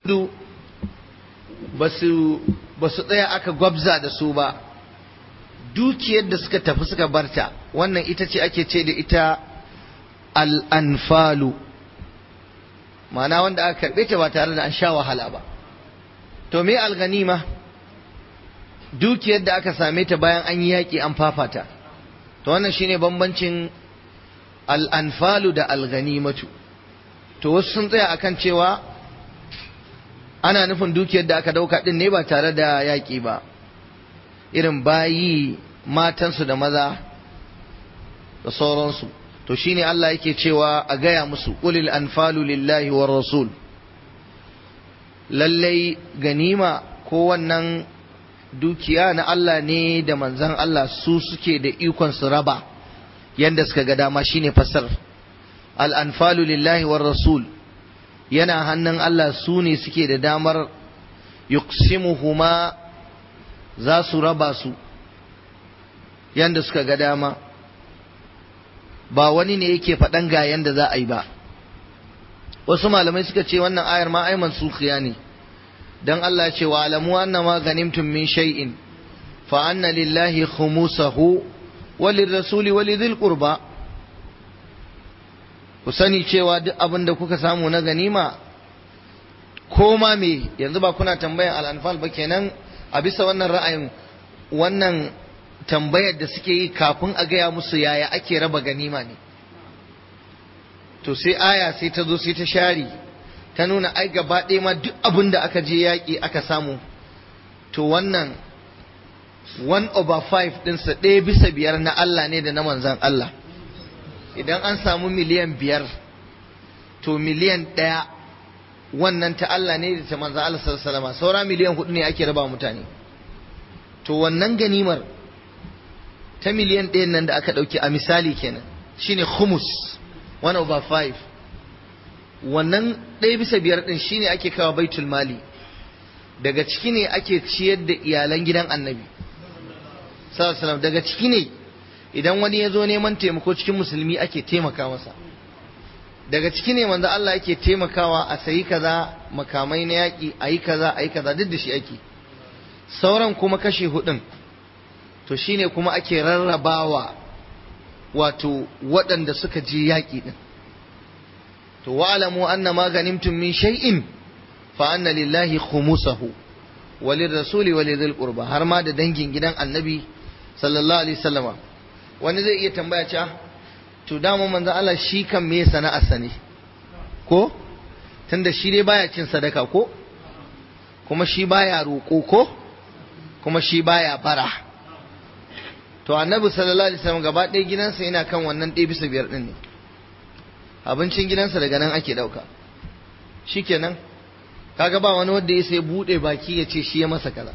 su ba su tsaya aka gwabza da su ba dukiyar da suka tafi suka barta wannan ita ce ake ce da ita al'anfalu ma'ana wanda aka karɓe ta ba tare da an sha wahala ba to me alganima dukiyar da aka same ta bayan an yi yaƙi an fafata to wannan shine bambancin al'anfalu da alganimatu to wasu sun tsaya akan cewa ana nufin dukiyar da aka dauka din ne ba tare da yaƙi ba irin bayi matansu da maza da sauransu to shine Allah yake cewa a gaya musu qulil anfalu lillahi war rasul lallai ganima ko wannan dukiya na Allah ne da manzan Allah su suke da ikon su raba yanda suka ga dama shine fasar al anfalu lillahi war rasul yana hannun Allah su ne suke da damar yuqsimuhuma za su raba su yanda suka ga dama ba wani ne yake faɗan ga yanda za a yi ba wasu malamai suka ce wannan ayar ma ai mansukhiya ne dan Allah ce wa alamu anna ma ganimtum min shay'in fa anna lillahi khumusahu wa lirrasuli wa lidhil qurba ku sani cewa duk abin da kuka samu na ganima ko ma me yanzu ba kuna tambayan al'anfal ba kenan a bisa wannan ra'ayin wannan tambayar da suke yi kafin a gaya musu yaya ake raba ganima ne to sai aya sai ta zo sai ta share ta nuna ai gaba ɗaya ma duk abin da aka je yaƙi aka samu to wannan one over five ɗinsa ɗaya bisa biyar na Allah ne da na manzan Allah idan an samu miliyan biyar to miliyan ɗaya wannan ta Allah ne da ta manzan Allah sallallahu saura miliyan hudu ne ake raba mutane to wannan ganimar ta miliyan ɗayan nan da aka ɗauki a misali kenan shine humus one over five wannan ɗaya bisa biyar ɗin shine ake kawo baitul mali daga ciki ne ake ciyar da iyalan gidan annabi sallallahu daga ciki ne idan wani ya zo neman taimako cikin musulmi ake taimaka masa daga ciki ne manzo Allah yake taimakawa a sayi kaza makamai na yaƙi a yi kaza a yi kaza duk da shi ake sauran kuma kashe hudun to shine kuma ake rarrabawa wato waɗanda suka je yaƙi din to wa'lamu anna ma ganimtum min shay'in fa anna lillahi khumusahu wa lirrasuli wa lidhil qurba har ma da dangin gidan annabi sallallahu alaihi wasallama wani zai iya tambaya cewa to dama manzon Allah shi kan me sana'arsa ne ko tunda shi dai baya cin sadaka ko kuma shi baya roƙo ko kuma shi baya bara to annabi sallallahu alaihi wasallam gaba ɗaya gidansa yana kan wannan ɗaya bisa biyar ɗin ne abincin gidansa daga nan ake ɗauka shikenan kaga ba wani wanda ya sai buɗe baki ya ce shi ya masa kaza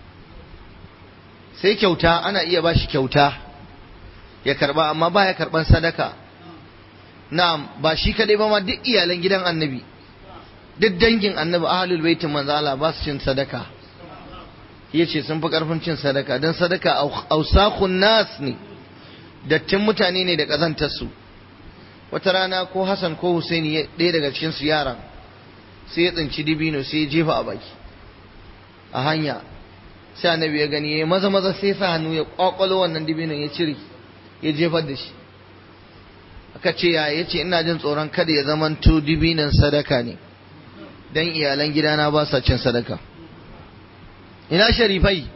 sai kyauta ana iya ba shi kyauta ya karba amma ba ya karban sadaka na'am ba shi kadai ba ma duk iyalan gidan annabi duk dangin annabi ahlul baitin manzo Allah ba su cin sadaka yace sun fi karfin cin sadaka dan sadaka ausakhun nas ne dattin mutane ne da kazantar su wata rana ko Hassan ko Husaini ɗaya daga cikin su yaran sai ya tsinci dibino sai ya jefa a baki a hanya sai annabi ya gani ya maza maza sai sa hannu ya kwakwalo wannan dibinon ya cire ya jefar da shi aka ce ya ya ce ina jin tsoron kada ya zama to dibinon sadaka ne dan iyalan gidana ba sa cin sadaka ina sharifai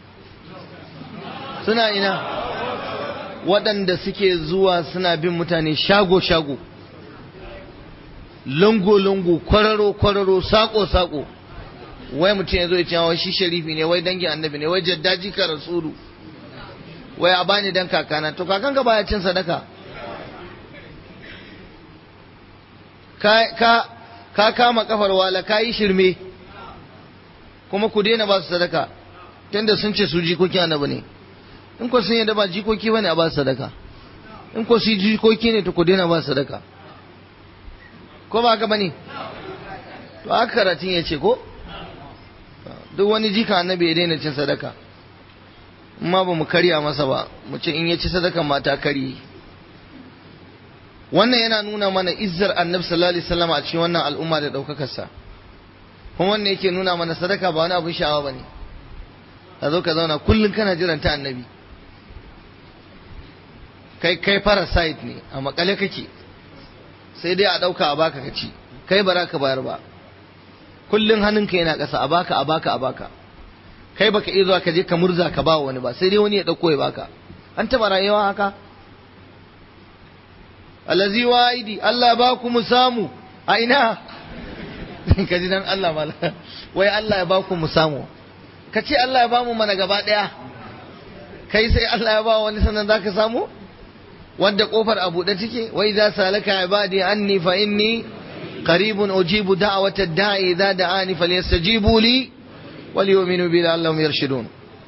suna ina waɗanda suke zuwa suna bin mutane shago-shago lungu-lungu kwararo-kwararo sako-sako wai mutum ya zo ya ce wai shi sharifi ne wai dangin annabi ne wai jaddaji ka rasulu wai a bani dan kakana to kakan ka baya cin sadaka ka ka ka kama kafar wala ka yi shirme kuma ku daina ba su sadaka tunda sun ce su jikoki annabi ne in ko sun yadda ba jikoki bane a ba su sadaka in ko su jikoki ne to ku daina ba su sadaka ko ba haka bane to haka karatun ya ce ko duk wani jika annabi ya daina cin sadaka amma ba mu karya masa ba mu ce in ya ci sadakan mata kari wannan yana nuna mana izzar annabi sallallahu alaihi wasallam a cikin wannan al'umma da daukakar sa kuma wannan yake nuna mana sadaka ba wani abin sha'awa bane ka zo ka zauna kullum kana jiran ta annabi kai kai parasite ne a makale kake sai dai a ɗauka a baka ka ci kai ba za ka bayar ba kullum hannunka yana ƙasa a baka a baka a baka kai baka iya zuwa ka je ka murza ka ba wani ba sai dai wani ya ɗauko ya baka an taɓa rayuwa haka allazi wa'idi Allah ba ku mu samu a ina ka ji dan Allah mala wai Allah ya ba ku mu samu ka ce Allah ya ba mu mana gaba ɗaya kai sai Allah ya ba wani sannan za ka samu wanda kofar a buɗe take wai za salaka ibadi anni fa inni qaribun ujibu da'wata da'i idza da'ani falyastajibu li وليؤمنوا بي لعلهم يرشدون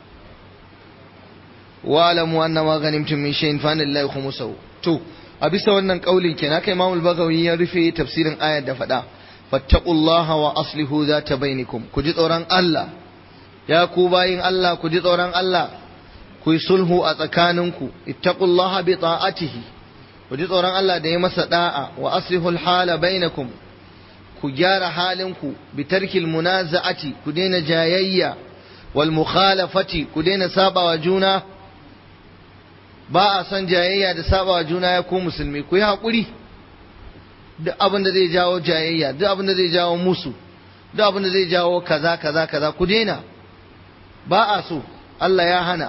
واعلموا ان ما غنمتم من شيء فان لله خمسه to a bisa wannan kaulin kenan kai Imam al-Baghawi ya rufe tafsirin ayar da fada fattaqullaha wa aslihu zata bainakum ku ji tsoron Allah ya ku bayin Allah ku ji tsoron Allah ku yi sulhu a tsakaninku ittaqullaha bi ta'atihi ku ji tsoron Allah da ya masa da'a wa aslihu al-hala bainakum ku gyara halinku bi tarkil munaza'ati ku daina jayayya wal mukhalafati ku daina sabawa juna ba a son jayayya da sabawa juna ya ku musulmi ku yi haƙuri duk abin da zai jawo jayayya duk abin da zai jawo musu duk abin da zai jawo kaza kaza kaza ku daina ba a so Allah ya hana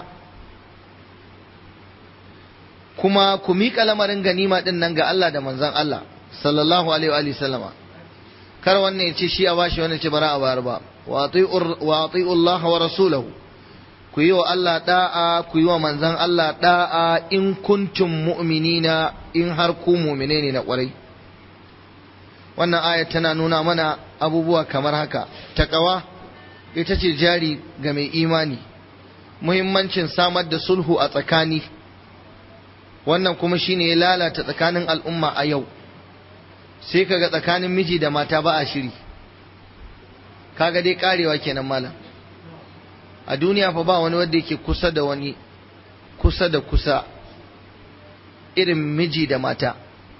kuma ku miƙa lamarin ganima ɗin nan ga Allah da manzon Allah sallallahu alaihi wa sallama kar wannan ya ce shi a bashi wannan ce bara a bayar ba wa ati'u Allah wa rasulahu ku yi wa Allah da'a ku yi wa manzon Allah da'a in kuntum mu'minina in har ku mu'mine ne na kwarai wannan aya tana nuna mana abubuwa kamar haka takawa ita ce jari ga mai imani muhimmancin samar da sulhu a tsakani wannan kuma shine ya lalata tsakanin al'umma a yau sai kaga tsakanin miji da mata ba a shiri kaga dai karewa kenan malam a duniya fa ba wani wanda yake kusa da wani kusa da kusa irin miji da mata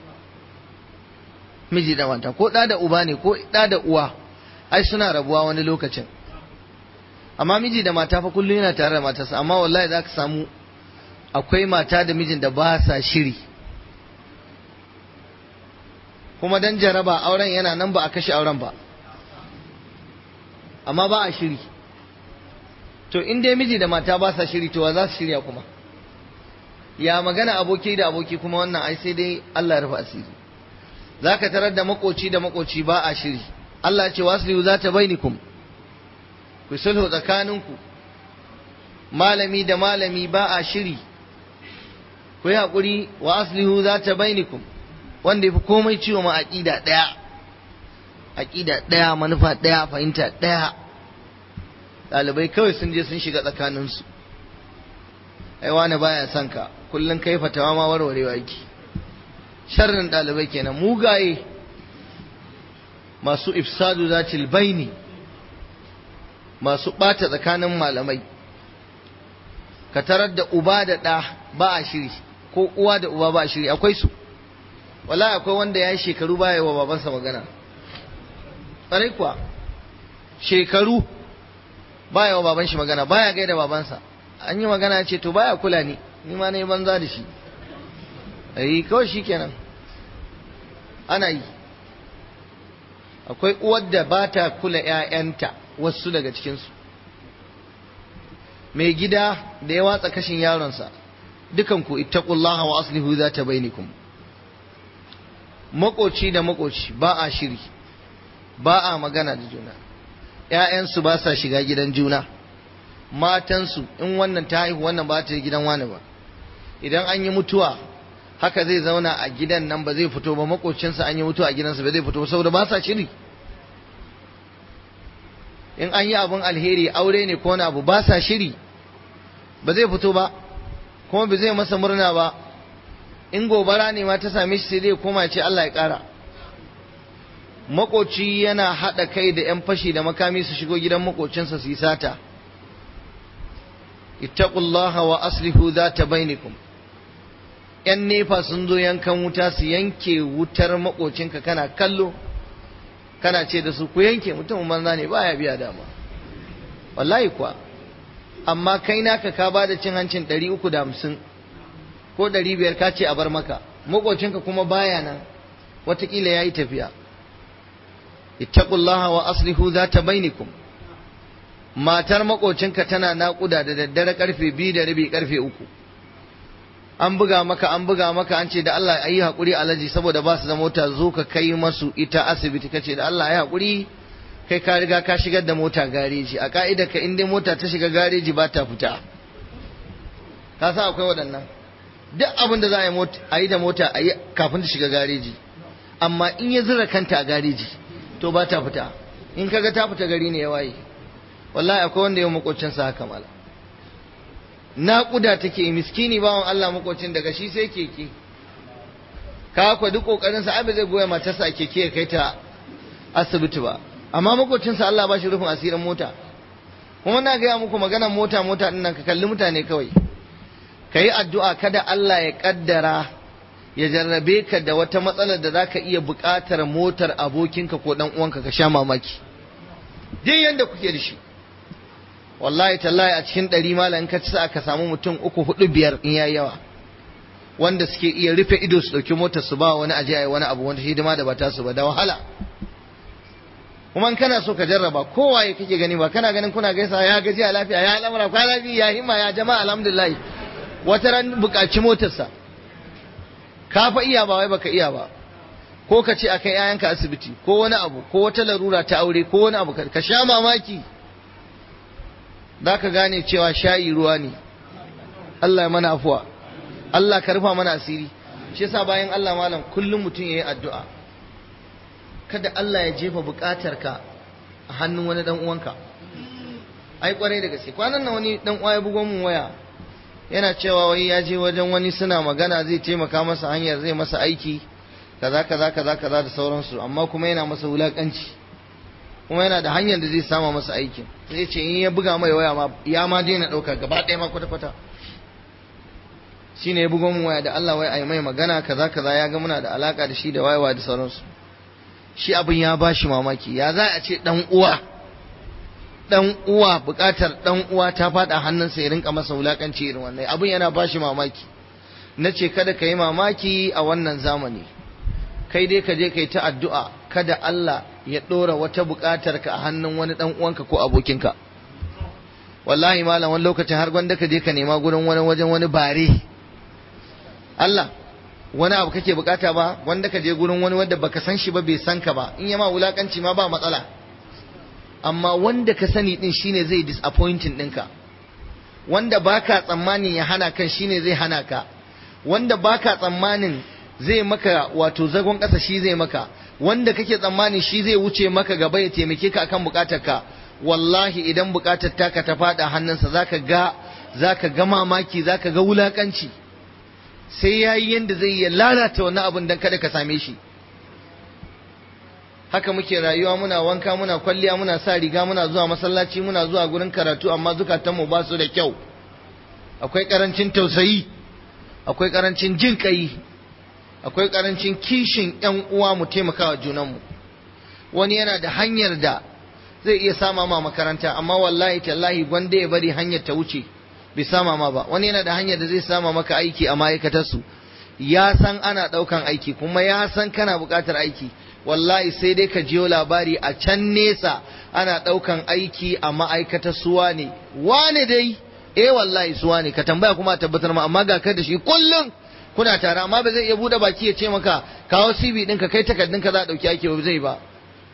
miji da mata ko ɗa da uba ne ko ɗa da uwa ai suna rabuwa wani lokacin amma miji da mata fa kullum yana tare da matarsa amma wallahi za ka samu akwai mata da mijin da ba sa shiri kuma dan jaraba auren yana nan ba a kashe auren ba amma ba a shiri to in dai miji da mata ba sa shiri to wa za su shirya kuma ya magana aboki da aboki kuma wannan ai sai dai Allah ya rufe asiri zaka tarar da makoci da makoci ba a shiri Allah ce waslihu za ta bainikum ku sulhu tsakaninku malami da malami ba a shiri ku yi haƙuri wa aslihu za ta bainikum wanda ya fi komai ciwo ma aƙida ɗaya aƙida ɗaya manufa ɗaya fahimta ɗaya ɗalibai kawai sun je sun shiga tsakaninsu ai wani baya son ka kullum kai fatawa ma warwarewa yake sharrin ɗalibai kenan mugaye masu ifsadu zatil baini masu ɓata tsakanin malamai ka tarar da uba da ɗa ba a shiri ko uwa da uba ba a shiri akwai su wala akwai wanda ya yi shekaru baya wa babansa magana ƙwarai kuwa shekaru baya wa baban shi magana baya gaida babansa an yi magana ce to baya kula ni ni ma na yi banza da shi yi kawai shi kenan ana yi akwai uwar da ba ta kula 'ya'yanta wasu daga cikinsu mai gida da ya watsa kashin yaronsa dukanku ittaqullaha wa aslihu za ta bainikum makoci da makoci ba a shiri ba a magana da juna ‘ya'yansu ba sa shiga gidan juna matansu in wannan ta haihu wannan ba ta yi gidan wani ba idan an yi mutuwa haka zai zauna a gidan nan ba zai fito ba makocinsa an yi mutuwa a gidansa ba zai fito ba saboda ba sa shiri in an yi abin alheri aure ne ko wani abu ba sa shiri ba zai fito ba kuma ba zai masa murna ba in gobara ne ma ta same shi sai dai koma ce Allah ya ƙara makoci yana haɗa kai da 'yan fashi da makami su shigo gidan makocinsa su yi sata ittaqullaha wa aslihu zata bainakum yan nefa sun zo yankan wuta su yanke wutar makocinka kana kallo kana ce da su ku yanke mutumin banza ne baya biya dama wallahi kuwa amma kai naka ka ba da cin hancin ɗari uku da hamsin ko ɗari biyar ka ce a bar maka maƙocinka kuma baya nan watakila ya yi tafiya ittaqullaha wa aslihu zata bainikum matar maƙocinka tana naƙuda da daddare karfe biyu da rabi karfe uku an buga maka an buga maka an ce da Allah ayi haƙuri alaji saboda ba su da mota zo ka kai masu ita asibiti kace da Allah ayi haƙuri kai ka riga ka shigar da mota gareji a ka'idar ka in dai mota ta shiga gareji ba ta fita ka sa akwai waɗannan duk abin da za a yi da mota a yi kafin ta shiga gareji amma in ya zura kanta a gareji to ba ta fita in kaga ta fita gari ne ya waye wallahi akwai wanda ya makocinsa haka mala naƙuda take miskini bawan Allah makocin daga shi sai keke ka kwa duk kokarin sa abin zai goya matarsa a keke ya kai ta asibiti ba amma makocinsa Allah ba shi rufin asirin mota kuma na gaya muku maganar mota mota din nan ka kalli mutane kawai ka yi addu'a kada Allah ya kaddara ya jarrabe ka da wata matsalar da zaka iya buƙatar motar abokinka ko dan uwanka ka sha mamaki duk yanda kuke da shi wallahi tallahi a cikin ɗari malam in ka ci sa ka samu mutum uku hudu biyar in yayi yawa wanda suke iya rufe ido su ɗauki motar su ba wani aje ayi wani abu wanda hidima da bata su ba da wahala kuma in kana so ka jarraba kowaye kake gani ba kana ganin kuna gaisa ya gaji a lafiya ya al'amura kwa lafiya ya himma ya jama'a alhamdulillah wata ran buƙaci motarsa ka fa iya ba wai baka iya ba ko ka ce akai yayanka asibiti ko wani abu ko wata larura ta aure ko wani abu ka sha mamaki ka gane cewa shayi ruwa ne Allah ya mana afuwa Allah ka rufa mana asiri shi yasa bayan Allah malam kullum mutum yayi addu'a kada Allah ya jefa bukatarka a hannun wani dan uwanka ai kwarai da gaske kwanan nan wani dan uwa ya bugo mun waya yana cewa wai ya je wajen wani suna magana zai taimaka masa hanyar zai masa aiki kaza kaza kaza kaza da sauransu amma kuma yana masa wulakanci kuma yana da hanyar da zai sama masa aikin sai ce in ya buga mai waya ma ya ma daina ɗauka gaba ɗaya ma kwata kwata shine ya buga mun waya da Allah wai ai mai magana kaza kaza ya ga muna da alaka da shi da wayewa da sauransu shi abin ya bashi mamaki ya za a ce dan uwa dan uwa bukatar dan uwa ta fada hannunsa ya rinka masa wulakanci irin wannan abin yana bashi mamaki na ce kada ka yi mamaki a wannan zamani kai dai ka je ka yi ta addu'a kada Allah ya ɗora wata buƙatar ka a hannun wani ɗan uwanka ko abokinka wallahi malam wani lokacin har gwanda ka je ka nema gurin wani wajen wani bare Allah wani abu kake bukata ba wanda ka je gurin wani wanda baka san shi ba bai san ka ba in yama wulakanci ma ba matsala amma wanda ka sani din shine zai disappointing ɗinka wanda baka tsammanin ya hana kan shine zai hana ka wanda baka tsammanin zai maka wato zagon ƙasa shi zai maka wanda kake tsammanin shi zai wuce maka gaba ya taimake ka akan bukatarka wallahi idan bukatar taka ta fada hannunsa zaka ga zaka ga mamaki zaka ga wulakanci sai yayi yanda zai ya lalata wannan abin dan kada ka same shi haka muke rayuwa muna wanka muna kwalliya muna sa riga muna zuwa masallaci muna zuwa gurin karatu amma zukatanmu ba su da kyau akwai karancin tausayi akwai karancin jin kai akwai karancin kishin yan uwa mu taimakawa junanmu wani yana da hanyar da zai iya sama ma makaranta amma wallahi tallahi gwanda ya bari hanyar ta wuce bai sama ma ba wani yana da hanyar da zai sama maka aiki a ma'aikatarsu ya san ana ɗaukan aiki kuma ya san kana buƙatar aiki wallahi sai dai ka jiyo labari a can nesa ana ɗaukan aiki a ma'aikatar suwa ne wane dai eh wallahi suwa ne ka tambaya kuma a tabbatar ma amma ga kai da shi kullum kuna tare amma ba zai iya buɗe baki ya ce maka kawo CV ɗinka kai takardunka za a ɗauki aiki ba zai ba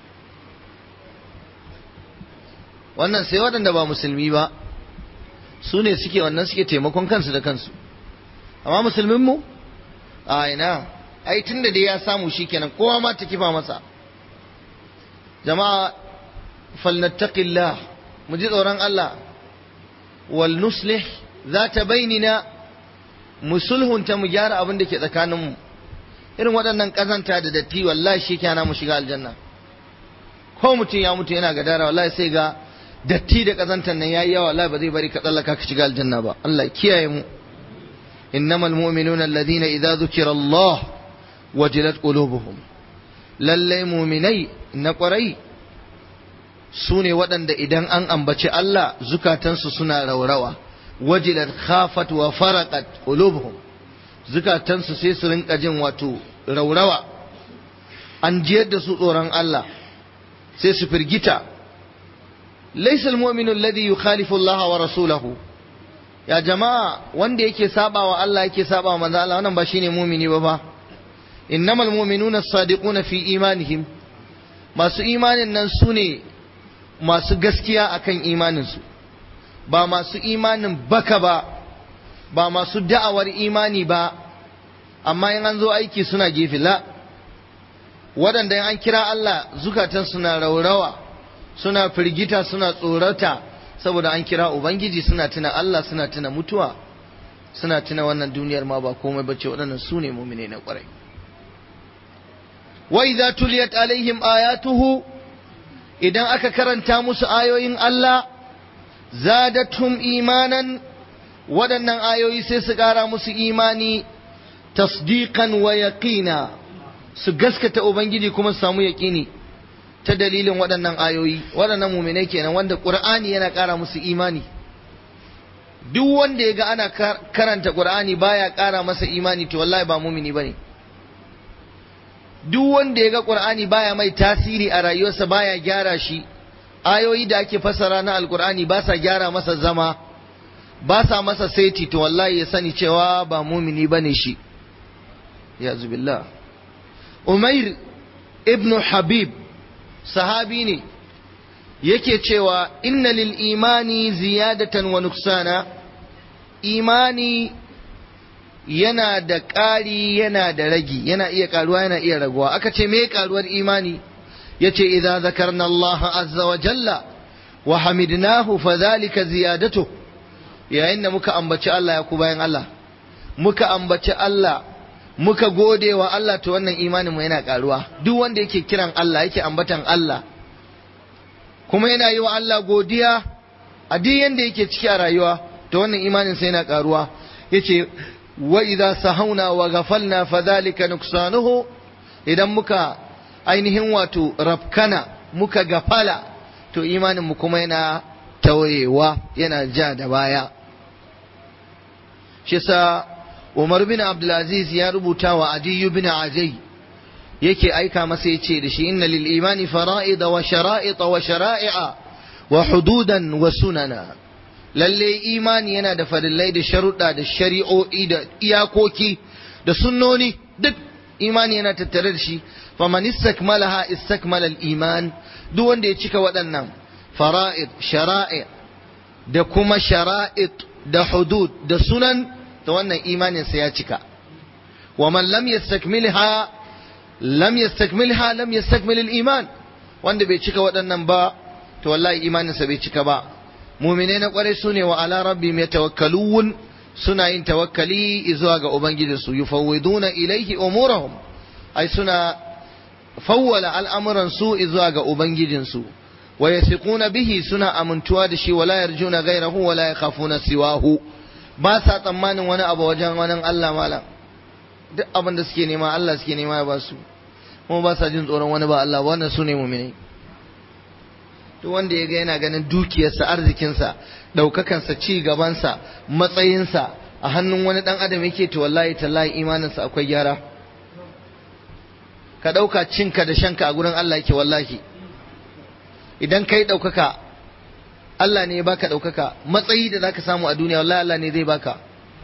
wannan sai waɗanda ba musulmi ba su ne suke wannan suke taimakon kansu da kansu amma musulmin mu a ina ai tunda dai ya samu shikenan kowa ma ta kifa masa jama'a falnattaqillah mu ji tsoron Allah wal nuslih zata bainina mu sulhunta mu gyara abin da ke tsakaninmu irin waɗannan ƙazanta da datti wallahi shi kyana mu shiga aljanna ko mutum ya mutu yana gadara wallahi sai ga datti da ƙazantar nan yayi yawa wallahi ba zai bari ka tsallaka ka shiga aljanna ba Allah kiyaye mu innamal mu'minuna alladhina idza dhukira Allah wajilat qulubuhum lallai muminai na kwarai su ne waɗanda idan an ambaci Allah zukatansu suna raurawa wajilat khafat wa faraqat qulubuhum zukatansu sai su rinka jin wato raurawa an jiyar da su tsoron Allah sai su firgita laysa almu'minu alladhi yukhalifu Allah wa rasulahu ya jama'a wanda yake saba wa Allah yake saba wa manzo Allah wannan ba shine mu'mini ba ba innamal mu'minuna as-sadiquna fi imanihim masu imanin nan su ne masu gaskiya akan imaninsu ba masu imanin baka ba ba masu da'awar imani ba amma in an zo aiki suna gefe la waɗanda an kira Allah zukatan suna raurawa suna firgita suna tsorata saboda an kira Ubangiji suna tuna Allah suna tuna mutuwa suna tuna wannan duniyar ma ba komai bace waɗannan su ne mumine na ƙwarai wa idza tuliyat alaihim ayatuhu idan aka karanta musu ayoyin Allah zadatum imanan waɗannan ayoyi sai su ƙara musu imani tasdiqan wa yaqina su gaskata ubangiji kuma su samu yaƙini ta dalilin waɗannan ayoyi waɗannan muminai kenan wanda ƙur'ani yana ƙara musu imani duk wanda ya ga ana karanta ƙur'ani baya ƙara masa imani to wallahi ba mumini bane duk wanda ya ga ƙur'ani baya mai tasiri a rayuwarsa baya gyara shi ayoyi da ake fassara na alƙur'ani ba sa gyara masa zama ba sa masa saiti to wallahi ya sani cewa ba mumini bane shi ya zubillah umair ibnu habib sahabi ne yake cewa inna lil imani ziyadatan wa nuksana imani yana da ƙari yana da ragi yana iya ƙaruwa yana iya raguwa aka ce me ƙaruwar imani yace idza zakarna Allah azza wa jalla wa hamidnahu fadhalika ziyadatu yayin da muka ambaci Allah ya ku bayan Allah muka ambaci Allah muka gode wa Allah to wannan imanin mu yana karuwa duk wanda yake kiran Allah yake ambatan Allah kuma yana yi wa Allah godiya a duk yanda yake ciki a rayuwa to wannan imanin sa yana karuwa yace wa idza sahauna wa ghafalna fadhalika nuksanuhu idan muka ainihin wato rafkana muka gafala to imanin mu kuma yana tawayewa yana ja da baya shi sa Umar bin Abdulaziz ya rubuta wa Adiyu bin Ajai yake aika masa ya ce da shi inna lil imani fara'ida wa shara'ita wa shara'i'a wa hududan wa sunana lalle imani yana da farillai da sharuɗa da shari'o'i da iyakoki da sunnoni duk imani yana tattare da shi faman istakmalaha istakmala al-iman duk wanda ya cika waɗannan fara'id shara'i da kuma shara'id da hudud da sunan da wannan imaninsa ya cika wa man lam yastakmilha lam yastakmilha lam yastakmil al-iman wanda bai cika waɗannan ba to wallahi imaninsa bai cika ba mu'mine na kware su ne wa ala rabbihim yatawakkalun suna yin tawakkali zuwa ga ubangijinsu yufawwiduna ilaihi umurahum ai suna fawwala al'amuran su zuwa ga ubangijinsu wa yasiquna bihi suna amintuwa da shi wala yarjuna ghayrahu wala yakhafuna siwahu ba sa tsammanin wani abu wajen wani Allah malam duk abin da suke nema Allah suke nema ya ba su kuma ba sa jin tsoron wani ba Allah wannan su ne mu'minai duk wanda ya ga yana ganin dukiyarsa arzikinsa ɗaukakansa ci gabansa matsayinsa a hannun wani ɗan adam yake to wallahi tallahi imaninsa akwai gyara ka ɗauka cinka da shanka a gurin Allah yake wallahi idan kai ɗaukaka Allah ne ya baka ɗaukaka matsayi da zaka samu a duniya wallahi Allah ne zai baka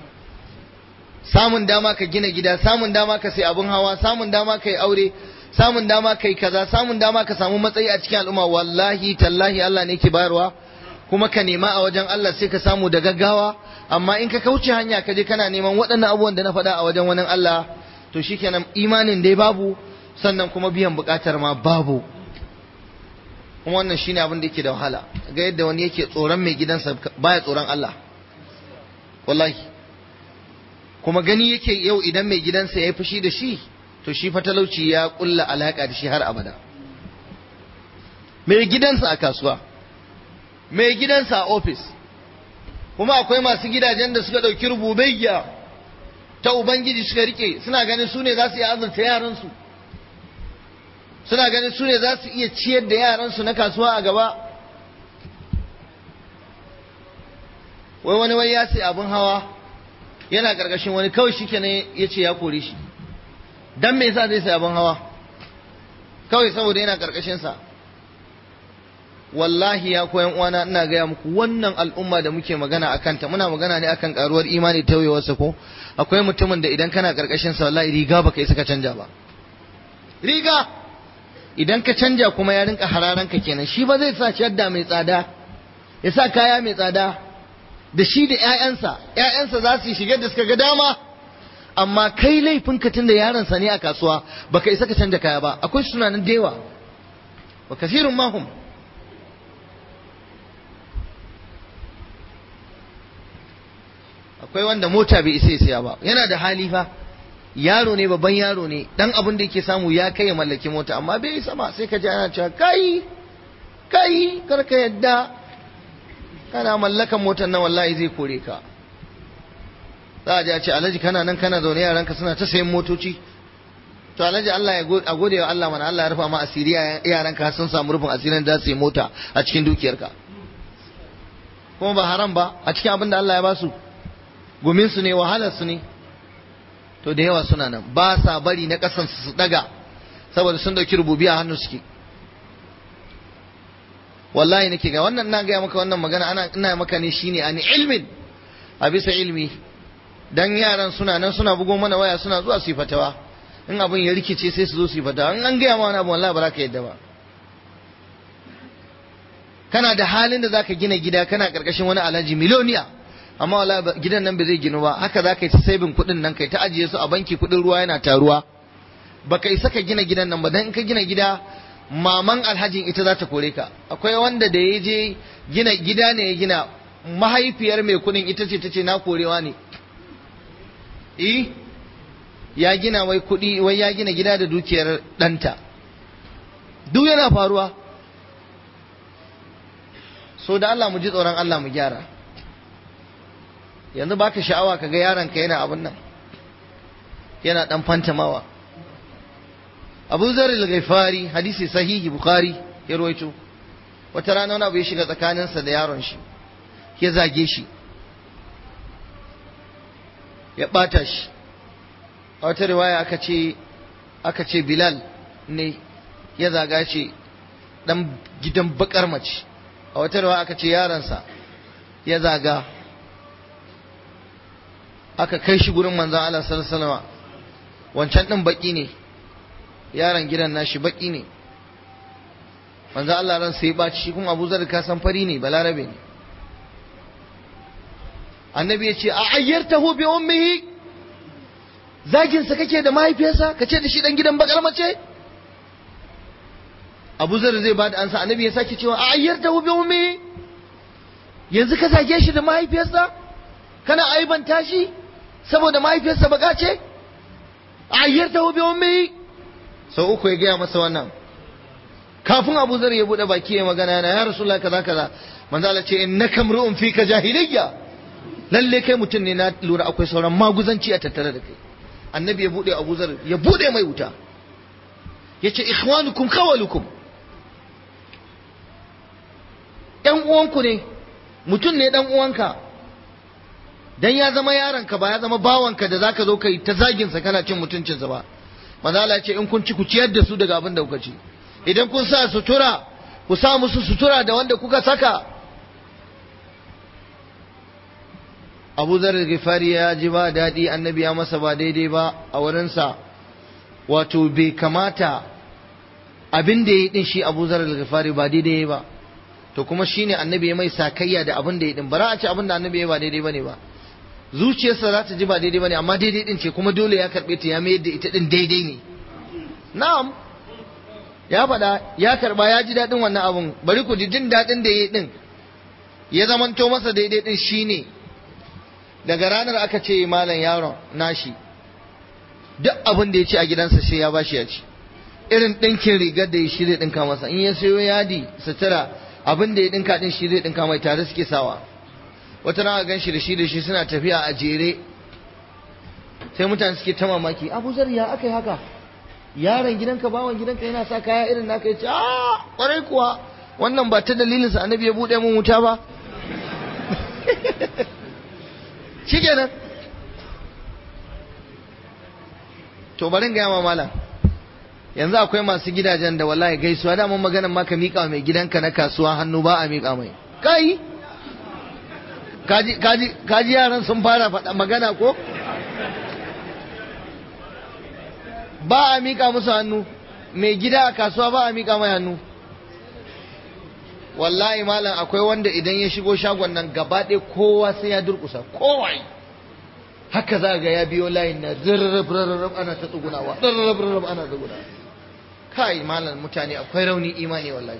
samun dama ka gina gida samun dama ka sai abun hawa samun dama ka yi aure samun dama ka yi kaza samun dama ka samu matsayi a cikin al'umma wallahi tallahi Allah ne ke bayarwa kuma ka nema a wajen Allah sai ka samu da gaggawa amma in ka kauce hanya ka je kana neman waɗannan abubuwan da na faɗa a wajen wani Allah to shikenan imanin dai babu sannan kuma biyan buƙatar ma babu kuma wannan shine abin da yake da wahala ga yadda wani yake tsoron mai gidansa baya tsoron Allah wallahi kuma gani yake yau idan mai gidansa ya yi fushi da shi to shi fa talauci ya kulla alaka da shi har abada mai gidansa a kasuwa mai gidansa a ofis kuma akwai masu gidajen da suka ɗauki rububiyya ta ubangiji suka rike suna ganin su ne za su yi azurta yaransu suna ganin su ne za su iya ciyar da yaransu na kasuwa a gaba wai wani wai ya sai abin hawa yana karkashin wani kawai shi kenan ya ce ya kore shi dan me yasa zai sai abin hawa kawai saboda yana karkashin sa wallahi ya koyan uwana ina gaya muku wannan al'umma da muke magana akan ta muna magana ne akan karuwar imani tauyewarsa ko akwai mutumin da idan kana karkashin sa wallahi riga baka isa ka canja ba riga idan ka canja kuma ya rinka hararan ka kenan shi ba zai sa shadda mai tsada ya sa kaya mai tsada da shi da ƴaƴansa ƴaƴansa za su shige da suka ga dama amma kai laifin ka tunda yaron sa ne a kasuwa baka isa ka canja kaya ba akwai sunanan da yawa wa kasirun mahum akwai wanda mota bai isa ya siya ba yana da hali fa yaro ne babban yaro ne dan abin da yake samu ya kai ya mallaki mota amma bai isa ba sai ka ji ana cewa kai kai kar ka yadda kana mallakan motar nan wallahi zai kore ka za a ji a ce alhaji kana nan kana zaune yaranka suna ta sayan motoci to alhaji Allah ya a gode wa Allah mana Allah ya rufa ma asiri yaranka sun samu rufin asirin da su yi mota a cikin dukiyarka kuma ba haram ba a cikin abin da Allah ya ba su gumin su ne wahalar su ne to da yawa suna nan ba sa bari na kasan su daga saboda sun dauki rububiya hannu suke wallahi nake ga wannan na gaya maka wannan magana ana ina maka ne shine ani ilmin a bisa ilmi dan yaran suna nan suna bugo mana waya suna zuwa su yi fatawa in abin ya rikice sai su zo su yi fatawa in an gaya ma wani abu wallahi ba za ka yadda ba kana da halin da zaka gina gida kana karkashin wani alhaji miloniya amma wallahi gidan nan ba zai ginu ba haka za ka yi ta sabin kuɗin nan kai ta ajiye su a banki kuɗin ruwa yana taruwa baka isa ka gina gidan nan ba dan in ka gina gida maman alhajin ita za ta kore ka akwai wanda da ya je gina gida ne ya gina mahaifiyar mai kuɗin ita ce ta ce na korewa ne eh ya gina wai kuɗi wai ya gina gida da dukiyar ɗanta duk yana faruwa so da Allah mu ji tsoron Allah mu gyara yanzu baka sha'awa ka ga yaron ka yana abin nan yana dan fantamawa Abu Zar al-Ghifari hadisi sahihi Bukhari ya rawaito wata rana wani abu ya shiga tsakaninsa da yaron shi ya zage shi ya bata shi a wata riwaya aka ce aka ce Bilal ne ya zaga ce dan gidan bakar mace a wata riwaya aka ce yaransa ya zaga aka kai shi gurin manzan Allah sallallahu alaihi wasallam wancan din baki ne yaron gidan nashi baki ne manzan Allah ran sai baci shi kuma Abu Zar ka san fari ne balarabe ne annabi ya ce a ayyartahu bi ummihi zagin sa kake da mahaifiyarsa kace da shi dan gidan bakar mace Abu Zar zai bada ansa annabi ya sake cewa a ayyartahu bi ummihi yanzu ka zage shi da mahaifiyarsa kana aibanta shi saboda mahaifiyarsa baka ce ayyarta hu bi ummi sau uku ya gaya masa wannan kafin Abu Zar ya bude baki ya magana yana ya Rasulullah kaza kaza manzo Allah ce innaka mru'un fika jahiliyya lalle kai mutum ne na lura akwai sauran maguzanci a tattare da kai annabi ya bude Abu Zar ya bude mai wuta yace ikhwanukum khawalukum ɗan uwanku ne mutum ne ɗan uwanka dan ya zama yaronka ba ya zama bawanka da zaka zo kai ta zagin sa kana cin mutuncinsa ba manzo Allah ya ce in kun ci ku ciyar da su daga abin da kuka ci idan kun sa sutura ku sa musu sutura da wanda kuka saka Abu Zar Ghifari ya ji ba daɗi annabi ya masa ba daidai ba a wurinsa wato bai kamata abin da ya yi din shi Abu Zar Ghifari ba daidai ba to kuma shine annabi ya mai sakayya da abin da ya din bara a ci abin da annabi ya ba daidai bane ba zuciyarsa za ta ji ba daidai bane amma daidai din ce kuma dole ya karbe ta ya mayar da ita din daidai ne na'am ya faɗa ya karba ya ji daɗin wannan abun bari ku ji jin daɗin da ya yi din ya zamanto masa daidai din shine daga ranar aka ce malam yaron nashi duk abin da ya ci a gidansa sai ya bashi ya ci irin ɗinkin rigar da ya shi zai ɗinka masa in ya sayo yadi sutura abin da ya ɗinka ɗin shi zai ɗinka mai tare suke sawa wata rana gan shi da shi da shi suna tafiya a jere sai mutane suke ta mamaki abu zar ya aka yi haka yaron gidanka bawan gidanka yana sa kaya irin naka yace a kwarai kuwa wannan ba ta dalilin sa annabi ya bude mun wuta ba shikenan to bari ga yama malam yanzu akwai masu gidajen da wallahi gaisuwa da mun maganar maka mika mai gidanka na kasuwa hannu ba a mika mai kai kaji kaji kaji yaran sun fara faɗa magana ko ba a mika musu hannu mai gida a kasuwa ba a mika mai hannu wallahi malam akwai wanda idan ya shigo shagon nan gaba ɗaya kowa sai ya durkusa kowai haka za ga ya biyo layin na zirrarrab ana ta tsugunawa zirrarrab ana tsugunawa kai malam mutane akwai rauni imani wallahi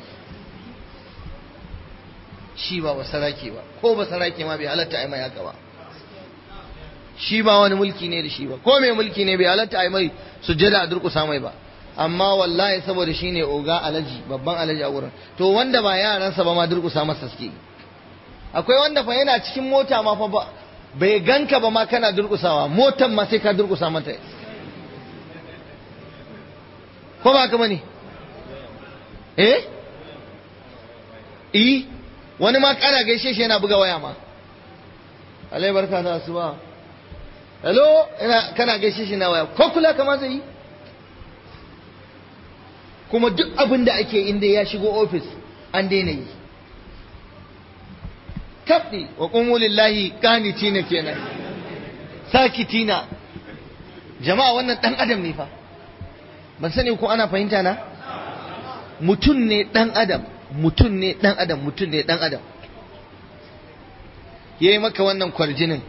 shi ba basarake ba ko basarake ma bai halatta ai mai haka ba shi ba wani mulki ne da shi ba ko mai mulki ne bai halatta ai mai sujjada a durkusa mai ba amma wallahi saboda shi ne oga alaji babban alaji a wurin to wanda ba yaransa ba ma durkusa masa suke akwai wanda fa yana cikin mota ma fa ba bai ganka ba ma kana durkusawa motan ma sai ka durkusa mata ko ba ka bane eh eh wani ma kana gaishe shi yana buga waya ma alai barka da asuba hello ina kana gaishe shi na waya ko kula kama zai yi kuma duk abin da ake inda ya shigo ofis an daina yi tabdi wa qumu lillahi qanitina kenan sakitina jama'a wannan dan adam ne fa ban sani ko ana fahimta na mutum ne dan adam mutum ne dan adam mutum ne dan adam yayi maka wannan kwarjinin